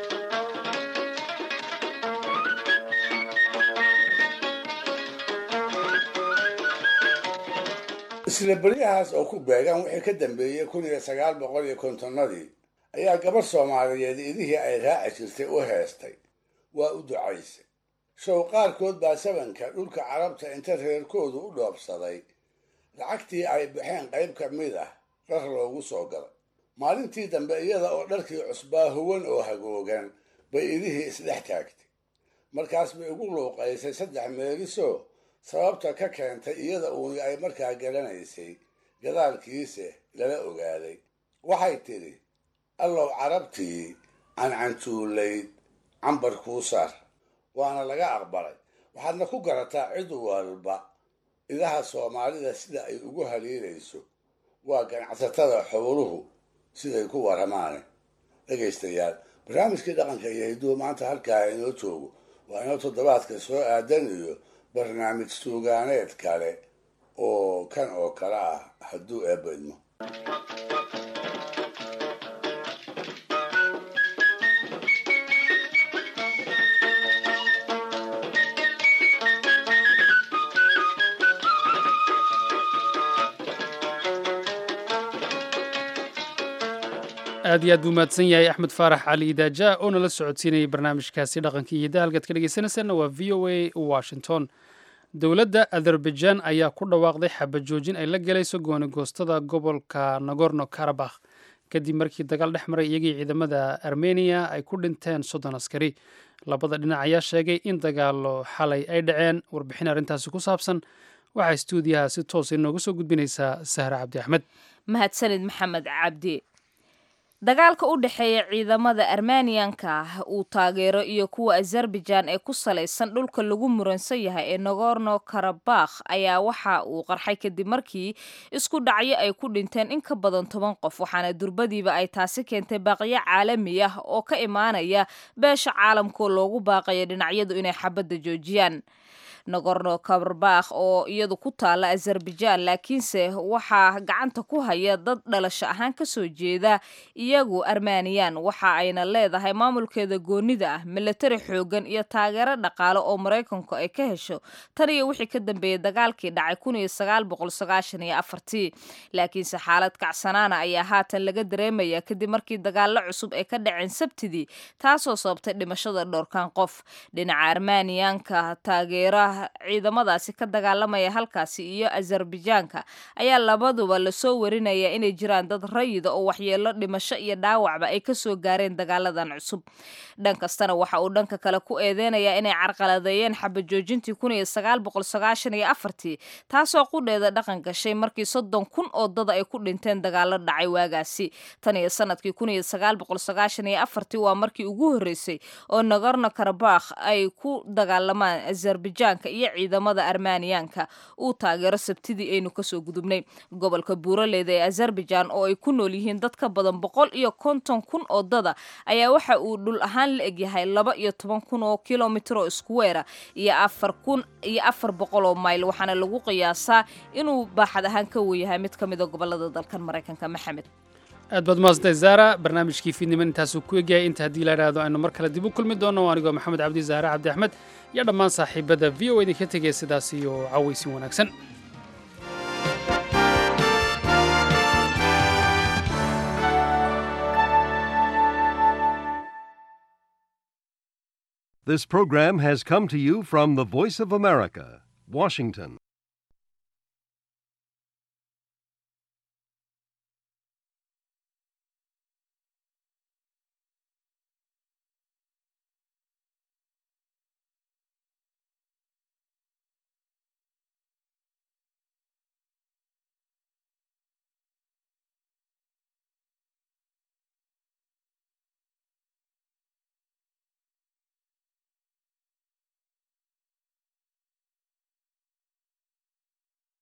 isla beryahaas oo ku beegan wixii ka dambeeyey kun iyo sagaal boqol iyo kontonnadii ayaa gabarh soomaaliyeed idihii ay raaci jirtay u heestay waa u ducaysay show qaarkood baa sabanka dhulka carabta inta reerkoodu u dhoobsaday lacagtii ay baxeen qayb ka mid ah dhar loogu soo galay maalintii dambe iyada oo dharkii cusbaa huwan oo hagoogan bay idihii isdhex taagtay markaas bay ugu luuqaysay saddex meelisoo sababta ka keentay iyada uuni ay markaa garanaysay gadaalkiise lala ogaaday waxay tidhi allow carabtii cancantuulayd cambar kuu sar waana laga aqbalay waxaadna ku garataa cid walba idaha soomaalida sida ay ugu haliilayso waa ganacsatada xooluhu siday ku waramaane dhegaystayaal barnaamijkii dhaqanka iyo hiduhu maanta halkaa inoo joogo waa inoo toddobaadka soo aadan iyo barnaamij suugaaneed kale oo kan oo kale ah hadduu eebba idmo aad iyo aad buu mahadsan yahay axmed faarax cali idaaja oo nala socodsiinayay barnaamijkaasi dhaqanka iyo dahalkaad ka dhegeysanaysaana waa v o a washington dowladda azerbaijan ayaa ku dhawaaqday xabajoojin ay la gelayso goonigoostada gobolka nagorno karabakh kadib markii dagaal dhex maray iyagii ciidamada armeniya ay ku dhinteen soddon askari labada dhinac ayaa sheegay in dagaalo xalay ay dhaceen warbixin arrintaasi ku saabsan waxaa stuudiyaha si toos inooga soo gudbinaysaa sahre cabdi axmed mahadsanid maxamed cabdi dagaalka u dhexeeya ciidamada armeniyanka uu taageero iyo kuwa azerbaijan ee ku salaysan dhulka lagu muransan yahay ee nagorno karabakh ayaa waxa uu qarxay kadib markii isku dhacyo ay ku dhinteen in ka badan toban qof waxaana durbadiiba ay taasi keentay baaqyo caalami ah oo ka imaanaya beesha caalamkoo loogu baaqayo dhinacyadu inay xabadda joojiyaan nagorno karabakh oo iyadu ku taala azerbaijan laakiinse waxaa gacanta ku haya dad dhalasho ahaan kasoo jeeda iyagu armaniyan waxa ayna leedahay maamulkeeda goonida ah milatari xoogan iyo taageero dhaqaale oo maraykanku ay ka hesho tan iyo wixii ka dambeeyey dagaalkii dhacay kun iyo sagaal boqol sagaashan iyo afartii laakiinse xaalad kacsanaana ayaa haatan laga dareemaya kadib markii dagaalo cusub ay ka dhaceen sabtidii taasoo sababtay dhimashada dhowrkan qof dhinaca armaniyanka taageera ciidamadaasi ka dagaalamaya halkaasi iyo azerbajaanka ayaa labaduba lasoo warinaya inay jiraan dad rayida oo waxyeelo dhimasho iyo dhaawacba ay kasoo gaareen dagaaladan cusub dhan kastana waxa uu dhanka kale ku eedeynayaa inay carqaladeeyeen xabajoojintii kun iyo sagaal boqol sagaashan iyo afartii taasoo qudheeda dhaqan gashay markii soddon kun oo dada ay ku dhinteen dagaalo dhacay waagaasi tan iyo sanadkii kun iyo sagaal boqol sagaashan iyo afartii waa markii ugu horreysay oo nagorno karabakh ay ku dagaalamaan azerbajaanka iyo ciidamada armaniyaanka uu taageero sabtidii aynu kasoo gudubnay gobolka buuraleeda ee azerbaijan oo ay ku nool yihiin dad ka badan boqol iyo konton kun oo dada ayaa waxa uu dhul ahaan la egyahay laba iyo toban kun oo kilomitr oo iskuweera iyo afar kun iyo afar boqol oo mayl waxaana lagu qiyaasaa inuu baaxad ahaan ka weyahay mid ka mida gobolada dalkan maraykanka maxamed aad baad mahadsantahay zaara barnaamijkii fiidniman intaasuu ku egyahay inta haddii la idhaahdo aynu mar kale dib u kulmi doonno anigoo maxamed cabdi zaare cabdi axmed iyo dhammaan saaxiibada v o idinka tegaya sidaas iyo cawaysin wanaagsan This program has come to you from the Voice of America, Washington.